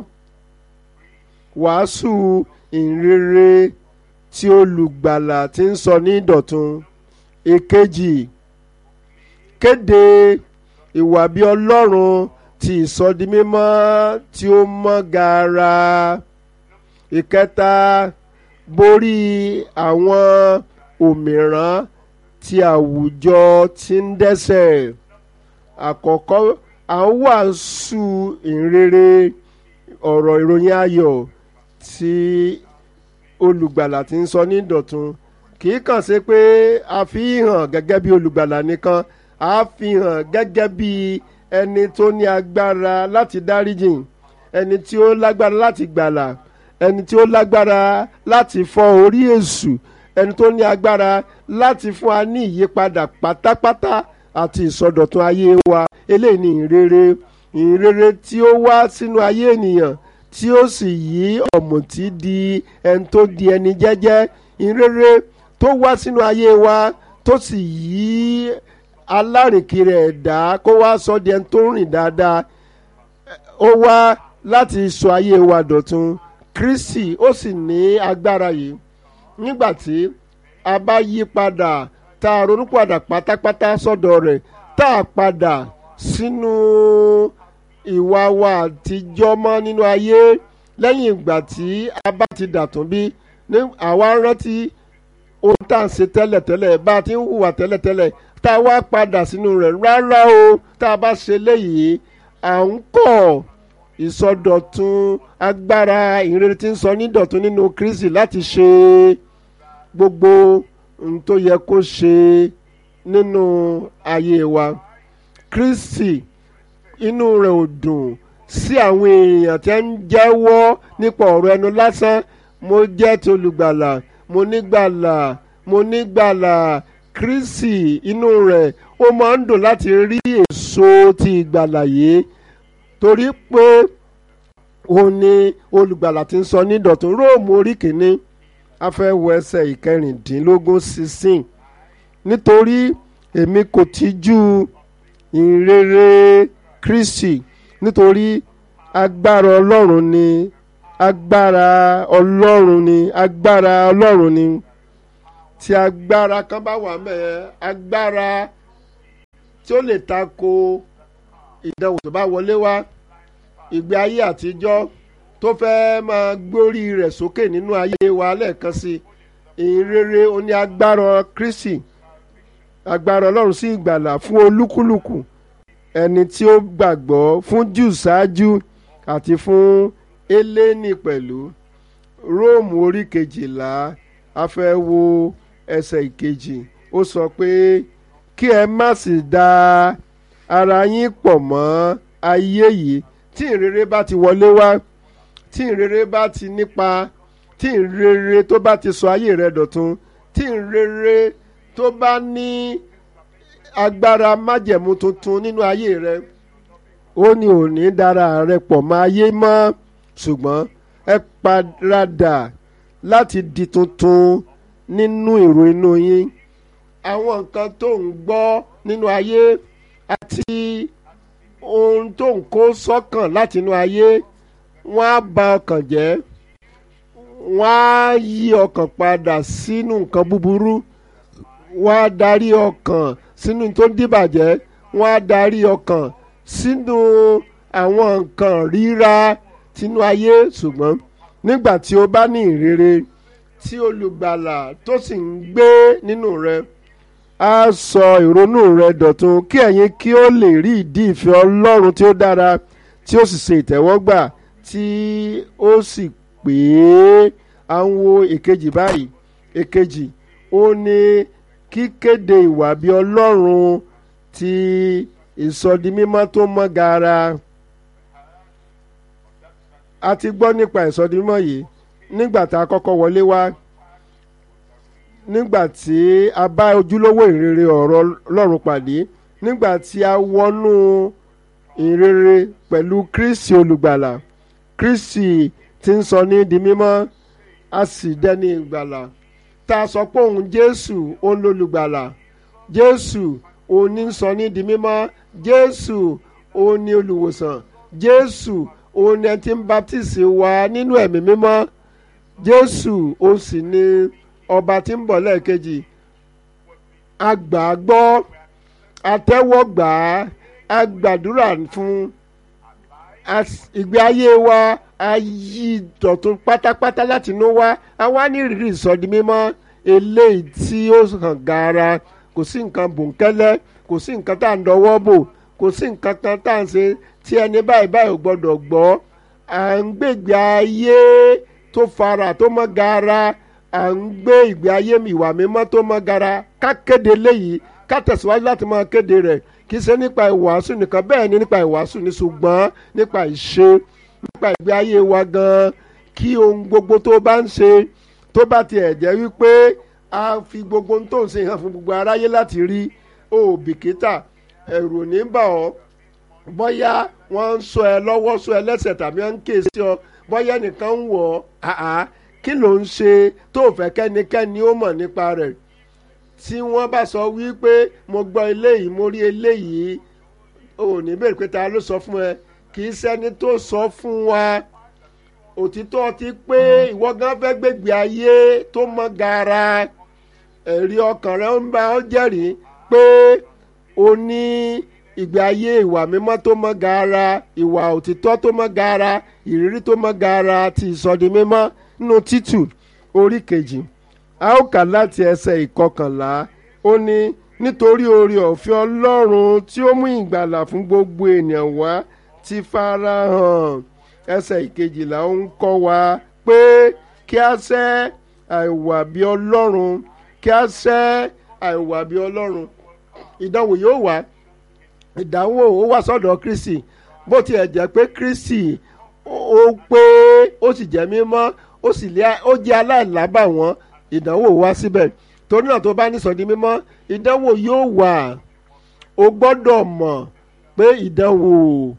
wàásù ìrere tí olùgbàlà ti ń sọ ní ìdọ̀tun èkejì kéde ìwà bí ọlọ́run ti ìsọdimímọ́ tí ó mọ́ gaara ìkẹta borí àwọn òmìrán tí àwùjọ ti ń dẹ́ṣẹ̀ àkọ́kọ́ à ń wàásù ìrere ọ̀rọ̀ ìròyìn ayọ̀ tí olùgbàlà ti ń sọ ní dọ̀tun kì í kàn ṣe pé a fi hàn gẹ́gẹ́ bí olùgbàlà nìkan a fi hàn gẹ́gẹ́ bí ẹni tó ní agbára láti dáríjìn ẹni tí ó lágbára láti gbàlà ẹni tí ó lágbára láti fọ́ orí èṣù ẹni tó ní agbára láti fún wa ní ìyípadà pátápátá àti ìsọdọ̀tun ayé wa eléyìí ni ìrere ìrere tí ó wá sínú ayé ènìyàn tí ó sì yí ọ̀mùtí di ẹni tó di ẹni jẹ́jẹ́ ìrere tó wá sínú ayé wa tó sì yí alárìnkiri ẹ̀dá kó wá sọ di ẹni tó rìn dáadáa ó wá láti sọ ayé wa dọ̀tun Kristi ó sì ní agbára yìí nígbà tí a bá yí padà tá a ronúpìwàdà pátápátá sọ́dọ̀ rẹ̀ tá a padà sínú ìwà wa àtijọ́ mọ́ nínú ayé lẹ́yìn ìgbà tí a bá ti dàtún bí ní àwa rántí ohun tá à ń ṣe tẹ́lẹ̀tẹ́lẹ̀ bá a ti ń hùwà tẹ́lẹ̀tẹ́lẹ̀ tá a wá padà sínú rẹ̀ rárá o tá a bá ṣe léyìí à ń kọ̀ ìsọdọ̀tun agbára ìrere tí ń sọ nídọ̀tun nínú Kristi láti ṣe gbogbo ohun tó yẹ kó ṣe nínú ayé wa Kristi inú rẹ̀ ò dùn sí àwọn èèyàn tí ń jẹ́wọ́ nípa ọ̀rọ̀ ẹnu lásán mo jẹ́ ti olùgbàlà mo nígbàlà mo nígbàlà Kristi inú rẹ̀ ó máa ń dùn láti rí èso ti ìgbàlà yìí torí pé òun ni olùgbàlà ti ń sọ ní dọ̀tún róòmù orí kìíní a fẹ́ wọ ẹsẹ̀ ìkẹrìndínlógún sixteen nítorí èmi kò tijú ìrere Kristi nítorí agbára Ọlọ́run ni agbára Ọlọ́run ni agbára Ọlọ́run ni tí agbára kan bá wà mẹ́ẹ̀ agbára tí ó lè tako ìdánwò tó bá wọlé wá ìgbé ayé àtijọ́ tó fẹ́ máa gbórí rẹ̀ sókè nínú ayé wa lẹ́ẹ̀kan sí ìrere oní agbára Kristi agbára Ọlọ́run sí ìgbàlà fún olúkúlùkù ẹni tí ó gbàgbọ́ fún jù ṣáájú àti fún eléni pẹ̀lú Róòmù orí kejìlá a fẹ́ wo ẹsẹ̀ ìkejì ó sọ pé kí ẹ má sì da ara yín pọ̀ mọ́ ayé yìí tí ìrere bá ti wọlé wá tí ìrere bá ti nípa tí ìrere tó bá ti sọ ayé rẹ dọ̀tun tí ìrere tó bá ní agbára májẹ̀mú tuntun nínú ayé rẹ ó ní òní dára rẹ pọ̀ mọ́ ayé mọ́ ṣùgbọ́n ẹ padà láti di tuntun nínú èrò inú yín àwọn nǹkan tó ń gbọ́ nínú ayé àti ohun tó ń kó sọ́kàn láti inú ayé wọ́n á ba ọkàn jẹ́ wọ́n á yí ọkàn padà sínú nǹkan búburú wọ́n á darí ọkàn sínú tó ń dìbàjẹ́ wọ́n á darí ọkàn sínú àwọn nǹkan ríra tinú ayé ṣùgbọ́n nígbà tí o bá ní ìrere tí olùgbàlà tó sì ń gbé nínú rẹ á sọ ìrònú rẹ dọ̀tun kí ẹ̀yin kí ó lè rí ìdí ìfẹ́ Ọlọ́run tí ó dára tí ó sì ṣe ìtẹ́wọ́gbà tí ó sì pé à ń wo èkejì báyìí èkejì ó ní kíkéde ìwà bí Ọlọ́run ti ìsọdimímọ́ tó mọ́ gaara a ti gbọ́ nípa ìsọdimímọ́ yìí nígbà tá a kọ́kọ́ wọlé wá nígbà tí a bá ojúlówó ìrere ọ̀rọ̀ Ọlọ́run pàdé nígbà tí a wọnú ìrere pẹ̀lú Kristi olùgbàlà Kristi tí ń sọ ní di mímọ́ a sì dẹni ìgbàlà tá a sọ pé òun Jésù òun lolùgbàlà Jésù òun ní sọ ní di mímọ́ Jésù òun ní olùwòsàn Jésù òun ní ẹni tí ń baptisi wa nínú ẹ̀mí mímọ́ Jésù òun sì ní ọba tí ń bọ̀ lẹ́ẹ̀kejì a gbà á gbọ́ a tẹ́wọ́ gbà á a gbàdúrà fún ìgbé ayé wa a yí dọ̀tun pátápátá láti inú wá a wá ní ìrírí ìsọdi mímọ́ eléyìí tí ó hàn gaara kò sí nǹkan bòńkẹ́lẹ́ kò sí nǹkan tá à ń dọwọ́ bò kò sí nǹkan kan tá à ń ṣe tí ẹni báyìí báyìí ò gbọ́dọ̀ gbọ́ à ń gbègbè ayé tó fara tó mọ́ gaara à ń gbé ìgbé ayé ìwà mímọ́ tó mọ́ gaara ká kéde léyìí ká tẹ̀síwájú láti máa kéde rẹ̀ kì í ṣe nípa ìwàásù nìkan bẹ́ẹ̀ ni nípa ìwàásù ní ṣùgbọ́n nípa ìṣe nípa ìgbé ayé wa gan kí ohun gbogbo tó bá ń ṣe tó bá tiẹ̀ jẹ́ wípé a fi gbogbo ohun tó ń ṣe hàn fún gbogbo aráyé láti rí o ò bìkítà ẹ̀rù ò ní bà ọ́ bóyá wọ́n ń sọ ẹ lọ́wọ́ sọ ẹ lẹ́sẹ̀ tàbí wọ́n ń ké sí ọ bóyá nìkan ń wọ̀ ọ́ àá kí ló ń ṣe tó fẹ́ kẹ́nikẹ́ni ó mọ̀ nípa rẹ̀ tí wọ́n bá sọ wípé mo gbọ́ eléyìí mo rí eléyìí o ò ní bèrè pé ta ló sọ fún ẹ kì í ṣẹ́ni tó sọ fún wa òtítọ́ ti pé ìwọ gan fẹ́ gbégbé ayé tó mọ́ gaara ẹ̀rí ọkàn rẹ ń bá ọ jẹ́rìí pé o ní ìgbé ayé ìwà mímọ́ tó mọ́ gaara ìwà òtítọ́ tó mọ́ gaara ìrírí tó mọ́ gaara ti ìsọdi mímọ́ nínú títù orí kejì a ó kà láti ẹsẹ̀ ìkọkànlá ó ní nítorí oore ọ̀fẹ́ ọlọ́run tí ó mú ìgbàlà fún gbogbo ènìyàn wá ti farahàn ẹsẹ̀ ìkejìlá ó ń kọ́ wa pé kí a sẹ́ àìwà bí ọlọ́run kí a sẹ́ àìwà bí ọlọ́run ìdánwò yóò wá ìdánwò ó wá sọ́dọ̀ kristi bó tiẹ̀ jẹ́ pé kristi ó pé ó sì jẹ́ mímọ́ ó sì lé ó jẹ́ aláìlábàwọ́n ìdánwò wá síbẹ̀ torí náà tó bá ní sọ̀dí mímọ́ ìdánwò yóò wà o gbọ́dọ̀ mọ̀ pé ìdánwò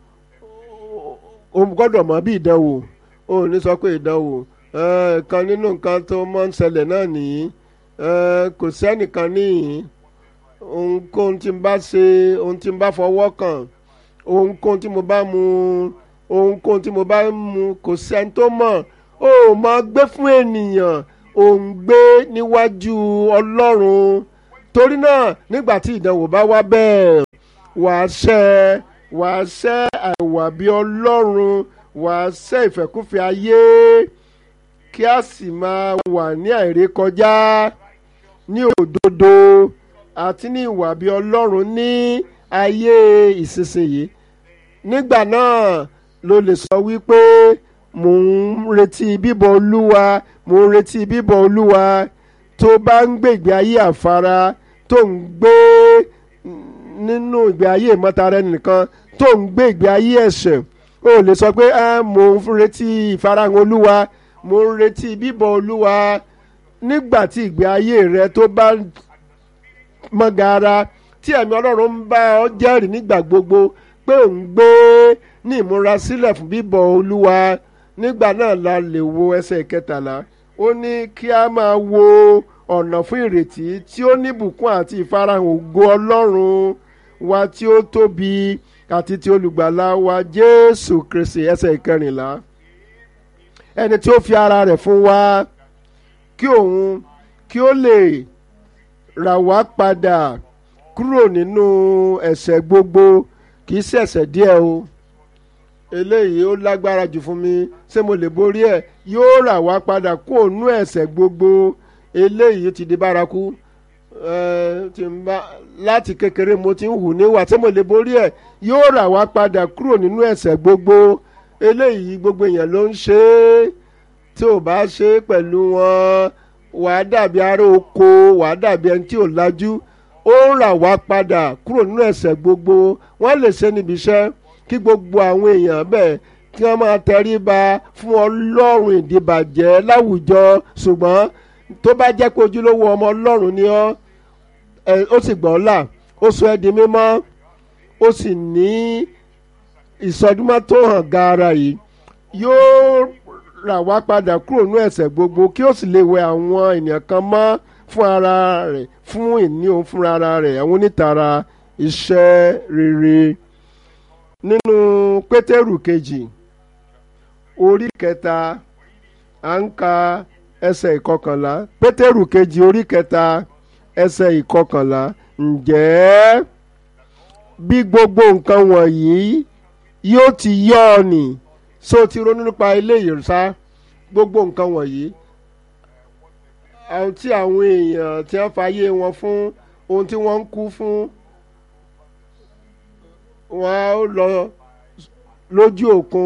o gbọ́dọ̀ mọ̀ bí ìdánwò o ò ní sọ pé ìdánwò kan nínú nǹkan tó máa ń ṣẹlẹ̀ náà nìyí kò sẹ́nìkan níyìn ohunkóhun tí n bá ṣe ohun tí n bá fọwọ́ kàn ohunkóhun tí mo bá mu ohunkóhun tí mo bá mu kò sẹ́ni tó mọ̀ o ò máa gbé fún ènìyàn ò ń gbé níwájú ọlọ́run torí náà nígbà tí ìdánwò bá wá bẹ́ẹ̀ wàá ṣẹ́ wàá ṣẹ́ àìwà bí ọlọ́run wàá ṣẹ́ ìfẹ́kúfẹ́ ayé kí a sì máa wà ní àìrékọjá ní òdodo àti ní ìwà bí ọlọ́run ní ayé ìsinsìnyí nígbà náà ló lè sọ wípé mò ń retí bíbọ̀ olúwa mò ń retí bíbọ̀ olúwa tó bá ń gbé ìgbé ayé àfara tó ń gbé nínú ìgbé ayé ìmọ̀tara ẹnìkan tó ń gbé ìgbé ayé ẹ̀ṣẹ̀ ó lè sọ pé mò ń retí ìfarahàn olúwa mò ń retí bíbọ̀ olúwa nígbà tí ìgbé ayé rẹ tó bá mọ́ gara tí ẹ̀mí ọlọ́run ń bá ọ jẹ́rìí nígbà gbogbo pé ò ń gbé ní ìmúrasílẹ̀ fún bíbọ̀ olúwa nígbà náà la lè wo ẹsẹ̀ kẹtàlá ó ní kí a máa wo ọ̀nà fún ìrètí tí ó níbùkún àti ìfarahàn ògo ọlọ́run wa tí ó tóbi àti ti olùgbàlà wa jésù kristi ẹsẹ̀ ìkẹrìnlá ẹni tí ó fi ara rẹ̀ fún wa kí òun kí ó lè rà wá padà kúrò nínú ẹ̀ṣẹ̀ gbogbo kì í ṣẹ̀ṣẹ̀ díẹ̀ o eléyìí ó lágbára jù fún mi ṣé mo lè borí ẹ̀ yóò rà wá padà kó ònú ẹ̀ṣẹ̀ gbogbo eléyìí ti di bárakú láti kékeré mo ti ń hù níwà ṣé mo lè borí ẹ̀ yóò rà wá padà kúrò nínú ẹ̀ṣẹ̀ gbogbo eléyìí gbogbo èèyàn ló ń ṣe é tí ò bá ṣe é pẹ̀lú wọn wàá dàbí ará oko wàá dàbí ẹni tí ò lajú ó ń rà wá padà kúrò nínú ẹ̀ṣẹ̀ gbogbo wọ́n lè ṣe níbi iṣẹ́ kí gbogbo àwọn èèyàn bẹ́ẹ̀ kí wọ́n máa tẹríba fún ọlọ́run ìdìbàjẹ́ láwùjọ ṣùgbọ́n tó bá jẹ́ pé ojúlówó ọmọ ọlọ́run ni ọ́ ó sì gbọ́ là ó sọ ẹ́ di mímọ́ ó sì ní ìsọdúnmọ́ tó hàn gaara yìí yóò rà wá padà kúrò nínú ẹ̀ṣẹ̀ gbogbo kí ó sì lè wẹ àwọn ènìyàn kan mọ́ fún ara rẹ̀ fún ìní òun fúnra ara rẹ̀ àwọn onítara iṣẹ́ rere nínú pétérù kejì orí kẹta à ń ka ẹsẹ̀ ìkọkànlá pétérù kejì orí kẹta ẹsẹ̀ ìkọkànlá ǹjẹ́ bí gbogbo nǹkan wọ̀nyí yóò ti yọ ọ nì so ti ronú nípa eléyìí sá gbogbo nǹkan wọ̀nyí àwọn tí àwọn èèyàn tí wọ́n fàyè wọn fún ohun tí wọ́n ń kú fún wọ́n á lọ lójú òkun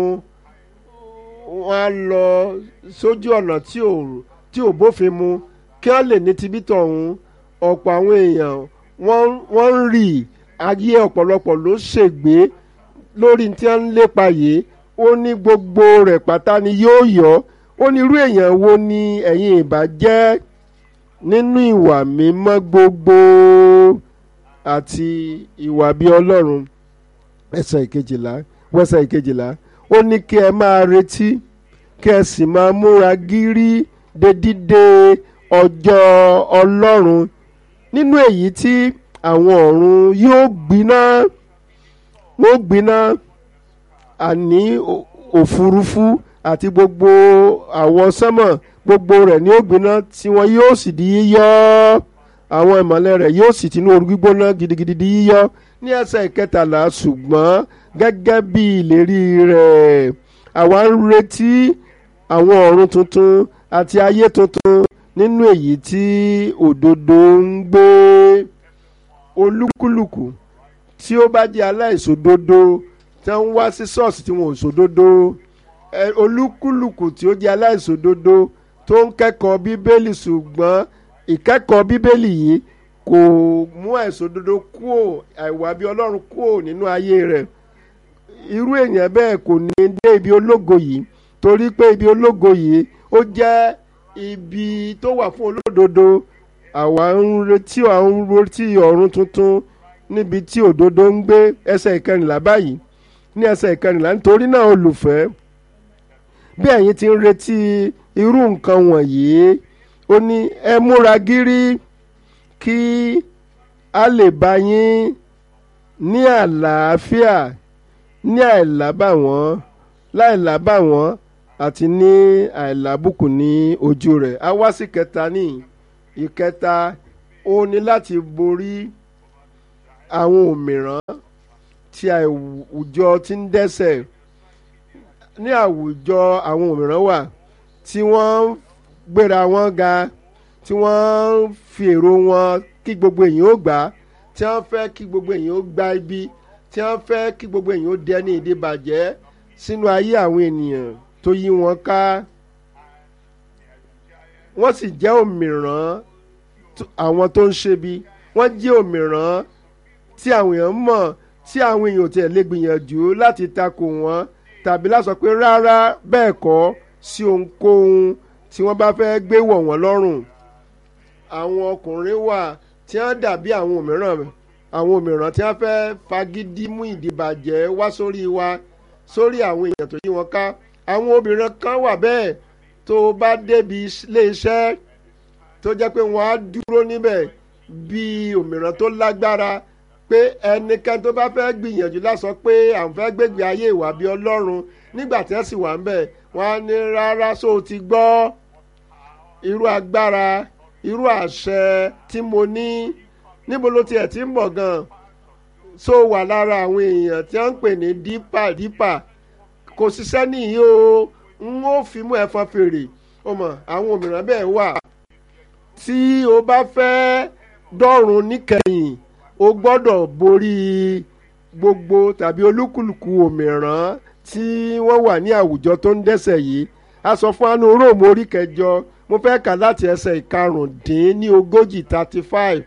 wọ́n á lọ sójú ọ̀nà tí ò tí ò bófin mu kí wọ́n lè ní tibí tọ̀hún ọ̀pọ̀ àwọn èèyàn wọ́n wọ́n ń rì ayé ọ̀pọ̀lọpọ̀ ló ṣègbé lórí tí wọ́n ń lépa yìí ó ní gbogbo rẹ̀ pátá ni yóò yọ ó ní irú èèyàn wo ni ẹ̀yin ìbá jẹ́ nínú ìwà mímọ́ gbogbo àti ìwà bí ọlọ́run ẹsẹ̀ ìkejìlá wẹ́sẹ̀ ìkejìlá ó ní kí ẹ máa retí kí ẹ sì máa múra gírí de dídé ọjọ́ ọlọ́run nínú èyí tí àwọn ọ̀run yóò gbiná wọ́n gbiná àní òfurufú àti gbogbo àwọ̀ sánmọ̀ gbogbo rẹ̀ ní ó gbiná tí wọn yóò sì di yíyọ́ àwọn ìmọ̀lẹ̀ rẹ̀ yóò sì tinú ooru gbígbóná gidigidi di yíyọ́ ní ẹsẹ̀ ìkẹtàlá ṣùgbọ́n gẹ́gẹ́ bí ìlérí rẹ̀ àwa ń retí àwọn ọ̀run tuntun àti ayé tuntun nínú èyí tí òdodo ń gbé olúkúlùkù tí ó bá jẹ́ aláìṣòdodo tí wọ́n ń wá sí ṣọ́ọ̀ṣì tí wọ́n ò ṣòdodo olúkúlùkù tí ó jẹ́ aláìṣòdodo tó ń kẹ́kọ̀ọ́ bíbélì ṣùgbọ́n ìkẹ́kọ̀ọ́ bíbélì yìí kò mú àìṣòdodo kúò àìwà bí ọlọ́run kúò nínú ayé rẹ̀ irú èèyàn bẹ́ẹ̀ kò ní dé ibi ológo yìí torí pé ibi ológo yìí ó jẹ́ ibi tó wà fún olódodo àwa ń retí àwọn ń retí ọ̀run tuntun níbi tí òdodo ń gbé ẹsẹ̀ ìkẹrìnlá báyìí ní ẹsẹ̀ ìkẹrìnlá nítorí náà olùfẹ́ bí ẹ̀yin ti ń retí irú nǹkan wọ̀nyí ó ní ẹ múra gírí kí a lè bá yín ní àlàáfíà ní àìlábàwọ́n láìlábàwọ́n àti ní àìlábùkù ní ojú rẹ̀ a wá sí kẹta ní ìkẹta ó ní láti borí àwọn òmìrán tí àwùjọ ti ń dẹ́ṣẹ̀ ní àwùjọ àwọn òmìrán wà tí wọ́n ń gbéra wọn ga tí wọ́n ń fi èrò wọn kí gbogbo èèyàn ó gbà tí wọ́n fẹ́ kí gbogbo èèyàn ó gba ibi tí wọ́n fẹ́ kí gbogbo èèyàn ó dẹni ìdíbàjẹ́ sínú ayé àwọn ènìyàn tó yí wọn ká wọ́n sì jẹ́ òmìrán àwọn tó ń ṣebi wọ́n jẹ́ òmìrán tí àwọn èèyàn mọ̀ tí àwọn èèyàn ò tiẹ̀ lè gbìyànjú láti takò wọ́n tàbí láti sọ pé rárá bẹ́ẹ̀ kọ́ sí ohunkóhun tí wọ́n bá fẹ́ gbé wọ̀ wọ́n lọ́rùn àwọn ọkùnrin wà tí wọ́n dàbí àwọn òmíràn àwọn òmíràn tí wọ́n fẹ́ fagídí mú ìdìbàjẹ́ wá sórí wa sórí àwọn èèyàn tó yí wọn ká àwọn obìnrin kan wà bẹ́ẹ̀ tó bá débi ilé iṣẹ́ tó jẹ́ pé wọ́n á dúró níbẹ̀ bíi òmíràn tó lágbára pé ẹnikẹ́ni tó bá fẹ́ gbìyànjú lásán pé àwọn fẹ́ gbégbé ayé ìwà bíi ọlọ́run nígbà tí wọ́n sì wà ń bẹ̀ wọ́n á ní rárá só o ti gbọ́ irú agbára irú àṣẹ tí mo ní níbo ló tiẹ̀ ti ń bọ̀ gan so wà lára àwọn èèyàn tí wọ́n ń pè ní dípà dípà kò ṣiṣẹ́ nìyí o n ó fi mú ẹ̀fọn fèrè o mọ̀ àwọn òmìrán bẹ́ẹ̀ wà tí o bá fẹ́ dọ́run níkẹyìn o gbọ́dọ̀ borí gbogbo tàbí olúkúlùkù òmìrán tí wọ́n wà ní àwùjọ tó ń dẹ́ṣẹ̀ yìí a sọ fún anu róòmù orí kẹjọ mo fẹ́ kà láti ẹsẹ̀ ìkarùndín ní ogójì thirty five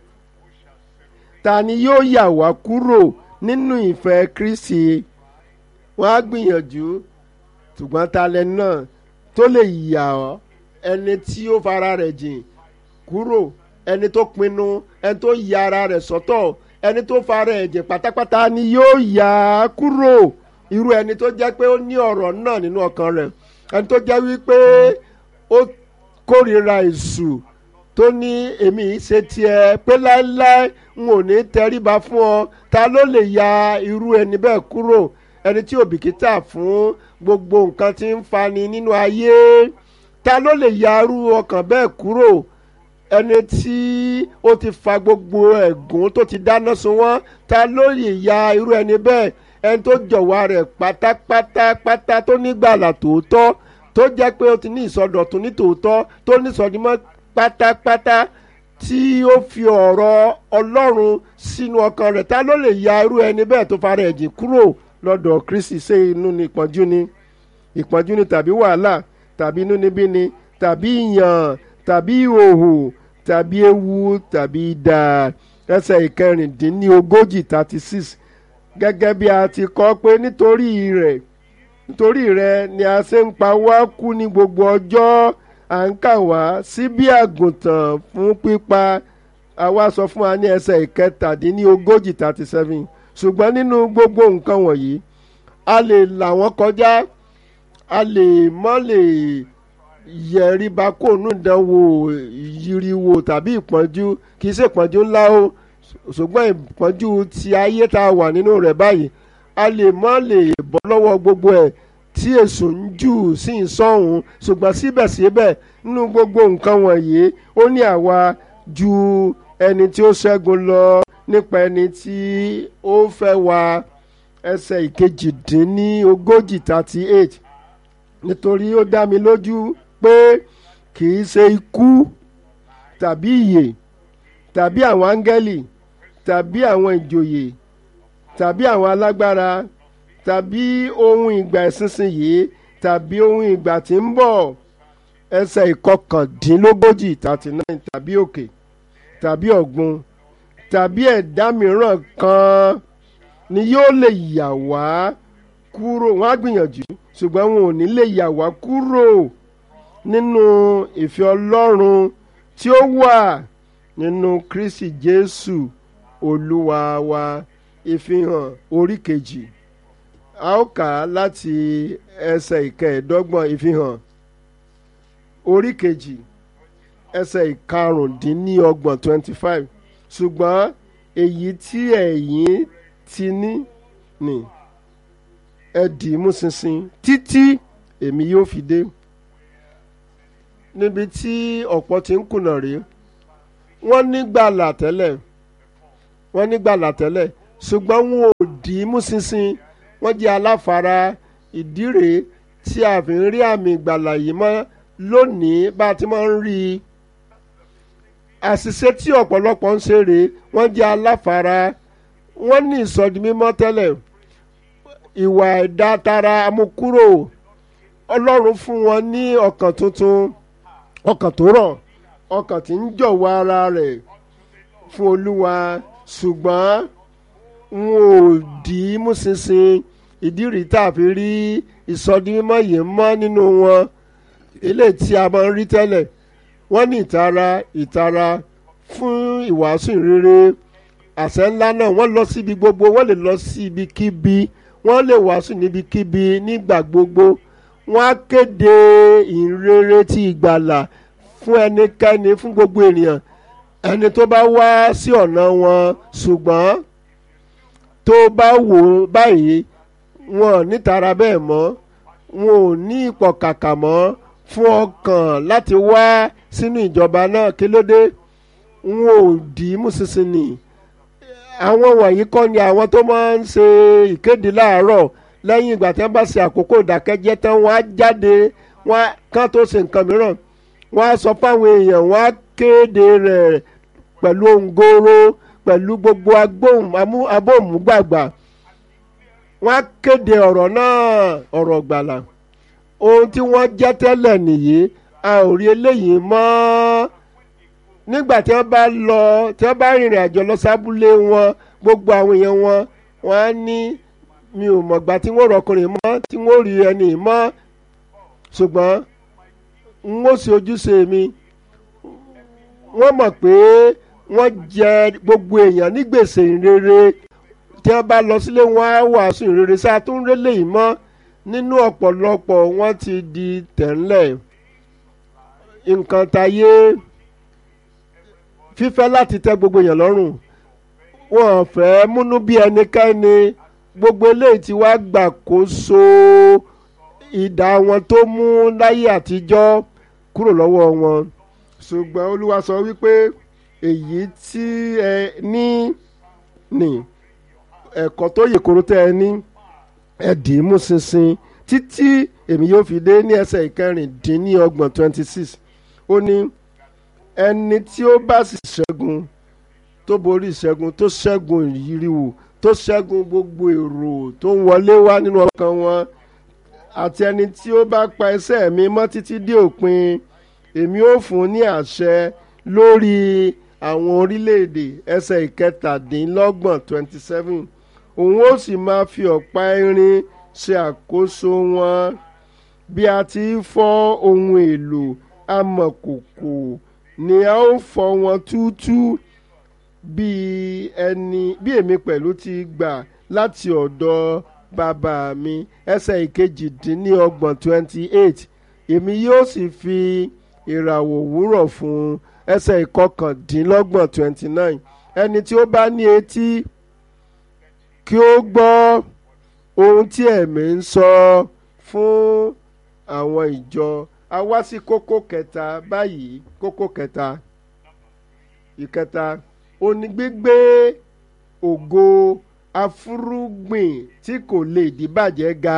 ta ni yóò yà wá kúrò nínú ìfẹ́ Kristi wọ́n á gbìyànjú ṣùgbọ́n ta lẹni náà tó lè yà ọ́ ẹni tí ó fara rẹ̀ jìn kúrò ẹni tó pinnu ẹni tó ya ara rẹ̀ sọ́tọ̀ ẹni tó fara ẹ̀ jìn pátápátá ni yóò yà á kúrò irú ẹni tó jẹ́ pé ó ní ọ̀rọ̀ náà nínú ọkàn rẹ̀ ẹni tó jẹ́ wípé ó kórìíra èṣù tó ní èmi ṣe tiẹ̀ pé láéláé n ò ní tẹríba fún ọ ta ló lè ya irú ẹni bẹ́ẹ̀ kúrò ẹni tí ò bìkítà fún gbogbo nǹkan tí ń fani nínú ayé ta ló lè ya irú ọkàn bẹ́ẹ̀ kúrò ẹni tí ó ti fa gbogbo ẹ̀gún tó ti dáná sun wọ́n ta ló lè ya irú ẹni bẹ́ẹ̀ ẹni tó jọ̀wọ́ rẹ̀ pátápátápátá tó nígbàlà tòótọ́ tó jẹ́ pé ó ti ní ìsọdọ̀tun ní tòótọ́ tó ní ìsọdímọ́ pátápátá tí ó fi ọ̀rọ̀ ọlọ́run sínú ọkàn rẹ̀ ta ló lè ya irú ẹni bẹ́ẹ̀ tó fara ẹ̀jìn kúrò lọ́dọ̀ kristi ṣé inú ni ìpọ́njú ni ìpọ́njú ni tàbí wàhálà tàbí inúnibíni tàbí ìyàn tàbí ìhòhò tàbí ewu tàbí idà ẹsẹ̀ ìkẹrìndínlógójì thirty six gẹ́gẹ́ bí a ti kọ́ pé nítorí rẹ̀ nítorí rẹ̀ ni a ṣe ń pa wá kú ní gbogbo ọjọ́ à ń kà wá sí bí àgùntàn fún pípa àwa sọ fún wa ní ẹsẹ̀ ìkẹtàdínlógójì thirty seven ṣùgbọ́n nínú gbogbo nǹkan wọ̀nyí a lè là wọ́n kọjá a lè mọ́ lè yẹ̀ríba kó nù dánwò yiriwo tàbí ìpọ́njú kì í ṣe ìpọ́njú ńlá o ṣùgbọ́n ìpọ́njú ti ayé tá a wà nínú rẹ̀ báyìí a lè mọ́ lè bọ́ lọ́wọ́ gbogbo ẹ̀ tí èso ń jù sí ń sọ̀hún ṣùgbọ́n síbẹ̀síbẹ̀ nínú gbogbo nǹkan wọ̀nyí ó ní àwa ju ẹni tí ó ṣẹ́gun lọ nípa ẹni tí ó fẹ́ wa ẹsẹ̀ ìkejìdínlógójì thirty eight nítorí ó dá mi lójú pé kì í ṣe ikú tàbí ìyè tàbí àwọn áńgẹ́lì tàbí àwọn ìjòyè tàbí àwọn alágbára tàbí ohun ìgbà ìsinsìnyí tàbí ohun ìgbà tí ń bọ̀ ẹsẹ̀ ìkọkàndínlógójì thirty nine tàbí òkè tàbí ọ̀gbun tàbí ẹ̀dá mìíràn kan ni yóò lè yà wá kúrò wọ́n á gbìyànjú ṣùgbọ́n wọn ò ní lè yà wá kúrò nínú ìfẹ́ Ọlọ́run tí ó wà nínú Kristi Jésù Olúwa wa ìfihàn orí kejì a ó kà á láti ẹsẹ̀ ìkẹẹ̀ẹ́dọ́gbọ̀n ìfihàn orí kejì ẹsẹ̀ ìkarùndínlọ́gbọ̀n twenty five ṣùgbọ́n èyí tí ẹ̀yin ti ní ni ẹ dì í mú ṣinṣin títí èmi yóò fi dé níbi tí ọ̀pọ̀ ti ń kùnà rèé wọ́n ní gbàlà tẹ́lẹ̀ wọ́n ní gbàlà tẹ́lẹ̀ ṣùgbọ́n wọn ò dì í mú ṣinṣin wọ́n jẹ́ aláfara ìdí rèé tí a fi ń rí àmì ìgbàlà yìí mọ́ lónìí bá a ti máa ń rí i àṣìṣe tí ọ̀pọ̀lọpọ̀ ń ṣe rèé wọ́n jẹ́ aláfara wọ́n ní ìsọdi mímọ́ tẹ́lẹ̀ ìwà ẹ̀dá tara amúkúrò ọlọ́run fún wọn ní ọkàn tuntun ọkàn tó rọ̀ ọkàn tí ń jọ̀wọ́ ara rẹ̀ fún olúwa ṣùgbọ́n n ò dì í mú ṣinṣin ìdí rí tá a fi rí ìsọdi mímọ́ yìí mọ́ nínú wọn eléyìí tí a máa ń rí tẹ́lẹ̀ wọ́n ní ìtara ìtara fún ìwàásù ìrere àṣẹ ńlá náà wọ́n lọ síbi gbogbo wọ́n lè lọ sí ibikíbi wọ́n lè wàásù níbikíbi nígbà gbogbo wọ́n á kéde ìrere ti ìgbàlà fún ẹnikẹ́ni fún gbogbo ènìyàn ẹni tó bá wá sí ọ̀nà wọn ṣùgbọ́n tó bá wò ó báyìí wọn ò nítara bẹ́ẹ̀ mọ́ wọn ò ní ìpọ̀kàkà mọ́ fún ọkàn láti wá sínú ìjọba náà kí ló dé wọn ò dì í mú ṣinṣin nì àwọn wọ̀nyí kọ́ ni àwọn tó máa ń ṣe ìkéde láàárọ̀ lẹ́yìn ìgbà tí wọ́n bá ṣe àkókò ìdákẹ́jẹ́ tán wọ́n á jáde wọ́n kán tó ṣe nǹkan mìíràn wọ́n á sọ fáwọn èèyàn wọ́n á kéde rẹ̀ pẹ̀lú òǹgoro pẹ̀lú gbogbo agbóhùn abóhùnmúgbàgbà wọ́n á kéde ọ̀rọ̀ náà ọ̀rọ̀ gbàlà ohun tí wọ́n jẹ́ tẹ́lẹ̀ nìyí a ò rí eléyìí mọ́ nígbà tí wọ́n bá lọ tí wọ́n bá rìnrìn àjò lọ sábúlé wọn gbogbo àwọn èèyàn wọn wọ́n á ní mi ò mọ̀gbà tí wọ́n rọkùnrin mọ́ tí wọ́n rí ẹni mọ́ ṣùgbọ́n n ó ṣe ojúṣe mi wọ́n mọ̀ pé wọ́n jẹ gbogbo èèyàn ní gbèsè ìrere tí wọ́n bá lọ sílé wọn á wàásù ìrere sáà tó ń rélé yìí mọ́ nínú ọ̀pọ̀lọpọ̀ wọ́n ti di tẹ̀ńlẹ̀ nǹkan tayé fífẹ́ láti tẹ́ gbogbo èèyàn lọ́rùn wọn ò fẹ́ múnú bí ẹnikẹ́ni gbogbo eléyìí tí wàá gbàkóso ìdá wọn tó mú láyé àtijọ́ kúrò lọ́wọ́ wọn ṣùgbọ́n olúwa sọ wípé èyí tí ẹ ní ní ẹ̀kọ́ tó yè kóró tẹ́ ẹ ní ẹ dì í mú ṣinṣin títí èmi yóò fi dé ní ẹsẹ̀ ìkẹrìndínlọ́gbọ̀n twenty six ó ní ẹni tí ó bá sì ṣẹ́gun tó borí ìṣẹ́gun tó ṣẹ́gun ìyíríwò tó ṣẹ́gun gbogbo èrò tó ń wọlé wá nínú ọkàn wọn àti ẹni tí ó bá pa ẹsẹ̀ mi mọ́ títí dé òpin èmi ó fún un ní àṣẹ lórí àwọn orílẹ̀-èdè ẹsẹ̀ ìkẹtàdínlọ́gbọ̀n twenty seven òun ó sì máa fi ọ̀pá irin ṣe àkóso wọn bí a ti ń fọ́ ohun èlò amọ̀kòkò ni a ó fọ́ wọn túútú bí ẹni bí èmi pẹ̀lú ti gbà láti ọ̀dọ̀ bàbá mi ẹsẹ̀ ìkejìdínlọ́gbọ̀n twenty eight èmi yóò sì fi ìràwọ̀ òwúrọ̀ fún un ẹsẹ̀ ìkọkàndínlọ́gbọ̀n twenty nine ẹni tí ó bá ní etí kí ó gbọ́ ohun tí ẹ̀mí ń sọ fún àwọn ìjọ a wá sí kókó kẹta báyìí kókó kẹta ìkẹta onígbígbé ògo afúrúgbìn tí kò lè dìbàjẹ́ ga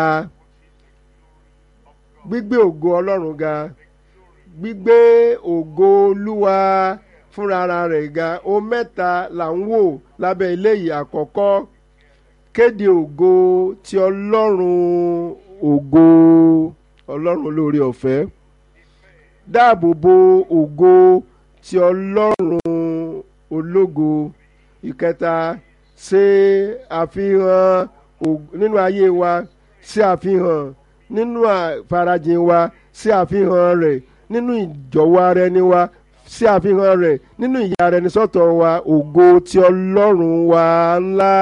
gbígbé ògo ọlọ́run ga gbígbé ògo olúwa fúnra rẹ̀ ga o mẹ́ta là ń wò lábẹ́ eléyìí àkọ́kọ́ kéde ògo ti ọlọ́run ògo ọlọ́run olóore ọ̀fẹ́ dáàbò bo ògo ti ọlọ́run ológo ìkẹta ṣe àfihàn nínú ayé wa ṣe àfihàn nínú àfarajìn wa ṣe àfihàn rẹ̀ nínú ìjọ̀wọ́ ara ẹni wa ṣe àfihàn rẹ̀ nínú ìyà ara ẹni sọ́tọ̀ wa ògo ti ọlọ́run wa ńlá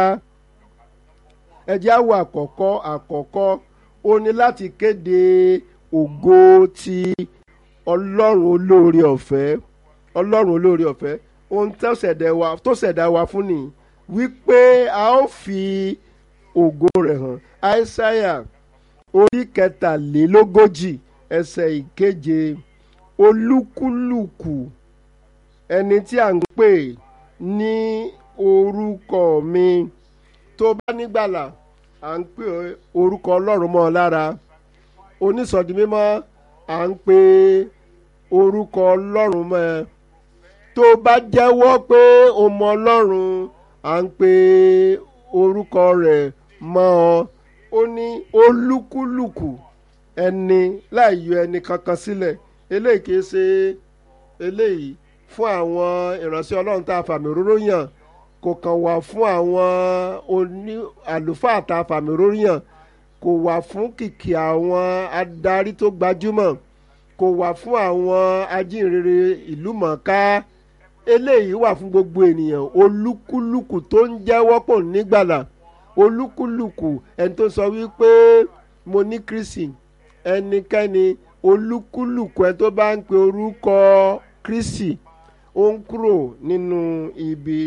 ẹ jẹ́ á wo àkọ́kọ́ àkọ́kọ́ ó ní láti kéde ògo ti ọlọ́run olóore ọ̀fẹ́ ọlọ́run olóore ọ̀fẹ́ ohun tó ṣẹ̀dá wa tó ṣẹ̀dá wa fún ni wípé a ó fi ògo rẹ̀ hàn aísáyà orí kẹtàlélógójì ẹsẹ̀ ìkeje olúkúlùkù ẹni tí à ń pè ní orúkọ mi tó bá nígbàlà à ń pè orúkọ ọlọ́run mọ́ ọ lára onísọ̀dí mímọ́ à ń pè orúkọ ọlọ́run mọ́ ẹ tó bá jẹ́wọ́ pé o mọ ọlọ́run à ń pè orúkọ rẹ̀ mọ́ ọ ó ní olúkúlùkù ẹni láì yọ ẹni kankan sílẹ̀ eléyìí kìí ṣe eléyìí fún àwọn ìránṣẹ́ ọlọ́run tá a fàmì òróró yàn kò kàn wá fún àwọn oní àlùfáà tá a fàmì òróró yàn kò wá fún kìkì àwọn adarí tó gbajúmọ̀ kò wá fún àwọn ajínrere ìlú mọ̀ọ́ká eléyìí wà fún gbogbo ènìyàn olúkúlùkù tó ń jẹ́wọ́ pò nígbàlà olúkúlùkù ẹni tó sọ wípé mo ní kristi ẹnikẹ́ni olúkúlùkù ẹni tó bá ń pe orúkọ kristi ó ń kúrò nínú ibi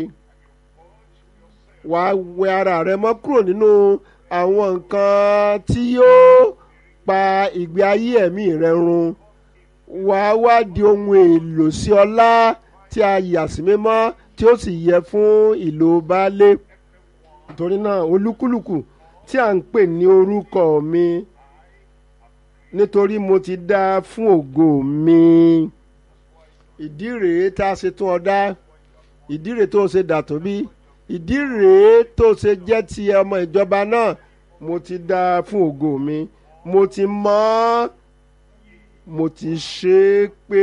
wàá wẹ ara rẹ mọ́ kúrò nínú àwọn nǹkan tí yóò pa ìgbé ayé ẹ̀mí rẹ run wàá wá di ohun èlò sí ọlá tí a yà sí mímọ́ tí ó sì yẹ fún ìlò baálé torí náà olúkúlùkù tí à ń pè ní orúkọ mi nítorí mo ti dá fún ògo mi ìdí rèé tá a ṣe tún ọ dá ìdí rèé tó ṣe dà tó bí ìdí rèé tó ṣe jẹ́ ti ọmọ ìjọba náà mo ti dá fún ògo mi mo ti mọ̀ mo ti ṣe é pé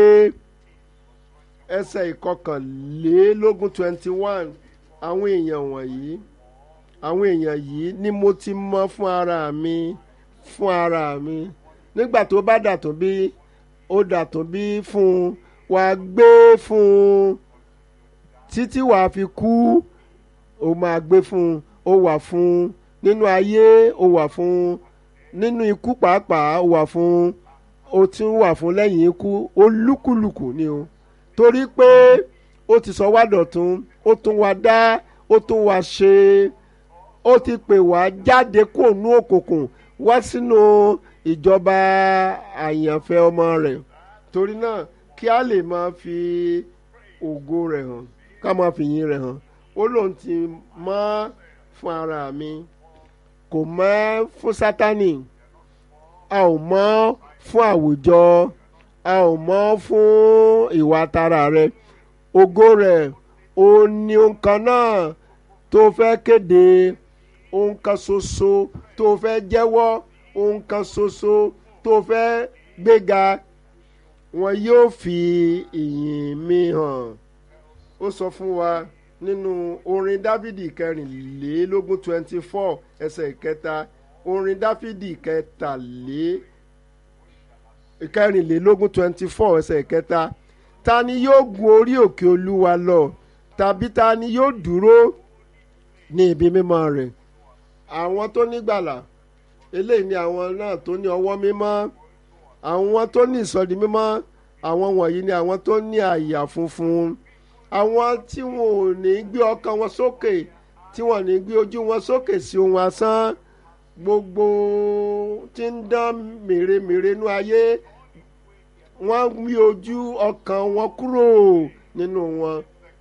ẹsẹ̀ ìkọkànlélógún twenty one àwọn èèyàn wọ̀nyí àwọn èèyàn yìí ni mo ti mọ̀ fún ara mi fún ara mi nígbà tó bá dàtún bí ó dàtún bí fún un wàá gbé fún un títí wàá fi kú ó máa gbé fún un ó wà fún un nínú ayé ó wà fún un nínú ikú pàápàá ó wà fún un ó tún wà fún lẹ́yìn ikú olúkúlùkù ni o torí pé ó ti sọ wá dọ̀tun ó tún wá dá ó tún wá ṣe ó ti pè wá jáde kó nú òkùnkùn wá sínú ìjọba àyànfẹ́ ọmọ rẹ̀ torí náà kí a lè máa fi ògo rẹ̀ hàn ká máa fi yìn rẹ̀ hàn ó lóun ti mọ́ fún ara mi kò mọ́ fún sátani a ò mọ́ fún àwùjọ a ò mọ́ fún ìwà tara rẹ ògo rẹ̀ ó ní nǹkan náà tó fẹ́ kéde ohun kan ṣoṣo tó fẹ́ jẹ́wọ́ ohun kan ṣoṣo tó fẹ́ gbéga wọn yóò fi ìyìn mi hàn ó sọ fún wa nínú orin dáfídì kẹrìnlélógún twenty four ẹsẹ̀ ìkẹta orin dáfídì kẹtàlé kẹrìnlélógún twenty four ẹsẹ̀ ìkẹta ta ni yóò gun orí òkè olúwa lọ tàbí ta ni yóò dúró ní ibi mímọ́ rẹ̀ àwọn tó nígbàlà eléyìí ni àwọn náà tó ní ọwọ́ mímọ́ àwọn tó ní ìsọdi mímọ́ àwọn wọ̀nyí ni àwọn tó ní àyà funfun àwọn tí wọn ò ní gbé ọkàn wọn sókè tí wọn ò ní gbé ojú wọn sókè sí ohun asán gbogbo tí ń dán mèremère nú ayé wọ́n gbé ojú ọkàn wọn kúrò nínú wọn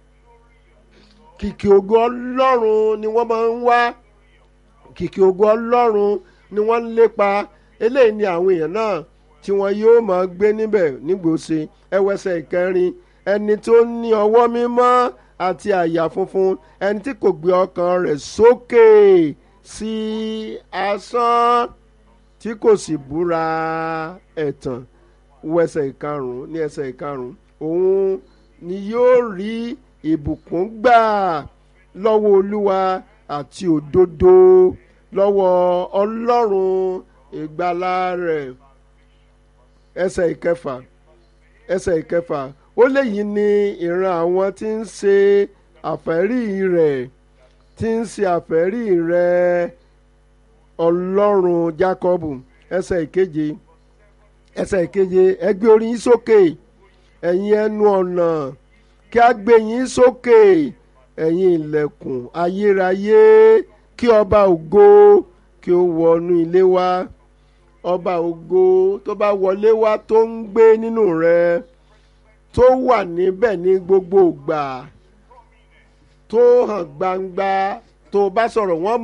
kìkì ògo ọlọ́run ni wọ́n máa ń wá kìkì ògo ọlọ́run ni wọ́n ń lépa eléyìí ni àwọn èèyàn náà tí wọn yóò máa gbé níbẹ̀ nígbòsí ẹwẹsẹ̀ ìkẹrin ẹni tó ní ọwọ́ mímọ́ àti àyà funfun ẹni tí kò gbé ọkàn rẹ̀ sókè sí asán tí kò sì búra ẹ̀tàn wẹsẹ̀ ìkarùn-ún ní ẹsẹ̀ ìkarùn-ún òun ni yóò rí ìbùkún gbà lọ́wọ́ olúwa àti òdodo lọ́wọ́ ọlọ́run ìgbàlà rẹ̀ ẹsẹ̀ ìkẹfà ẹsẹ̀ ìkẹfà ó léyìí ní ìran àwọn tí ń ṣe àfẹ́rí rẹ̀ tí ń ṣe àfẹ́rí rẹ̀ ọlọ́run jákọ́bù ẹsẹ̀ ìkeje ẹsẹ̀ ìkeje ẹ gbé orí yín sókè ẹ̀yin ẹnu ọ̀nà kí a gbé yín sókè ẹ̀yin ilẹ̀kùn ayérayé kí ọba ògo kí ó wọnú ilé wa ọba ògo tó bá wọlé wá tó ń gbé nínú rẹ tó wà níbẹ̀ ní gbogbo ìgbà tó hàn gbangba tó bá sọ̀rọ̀ wọ́n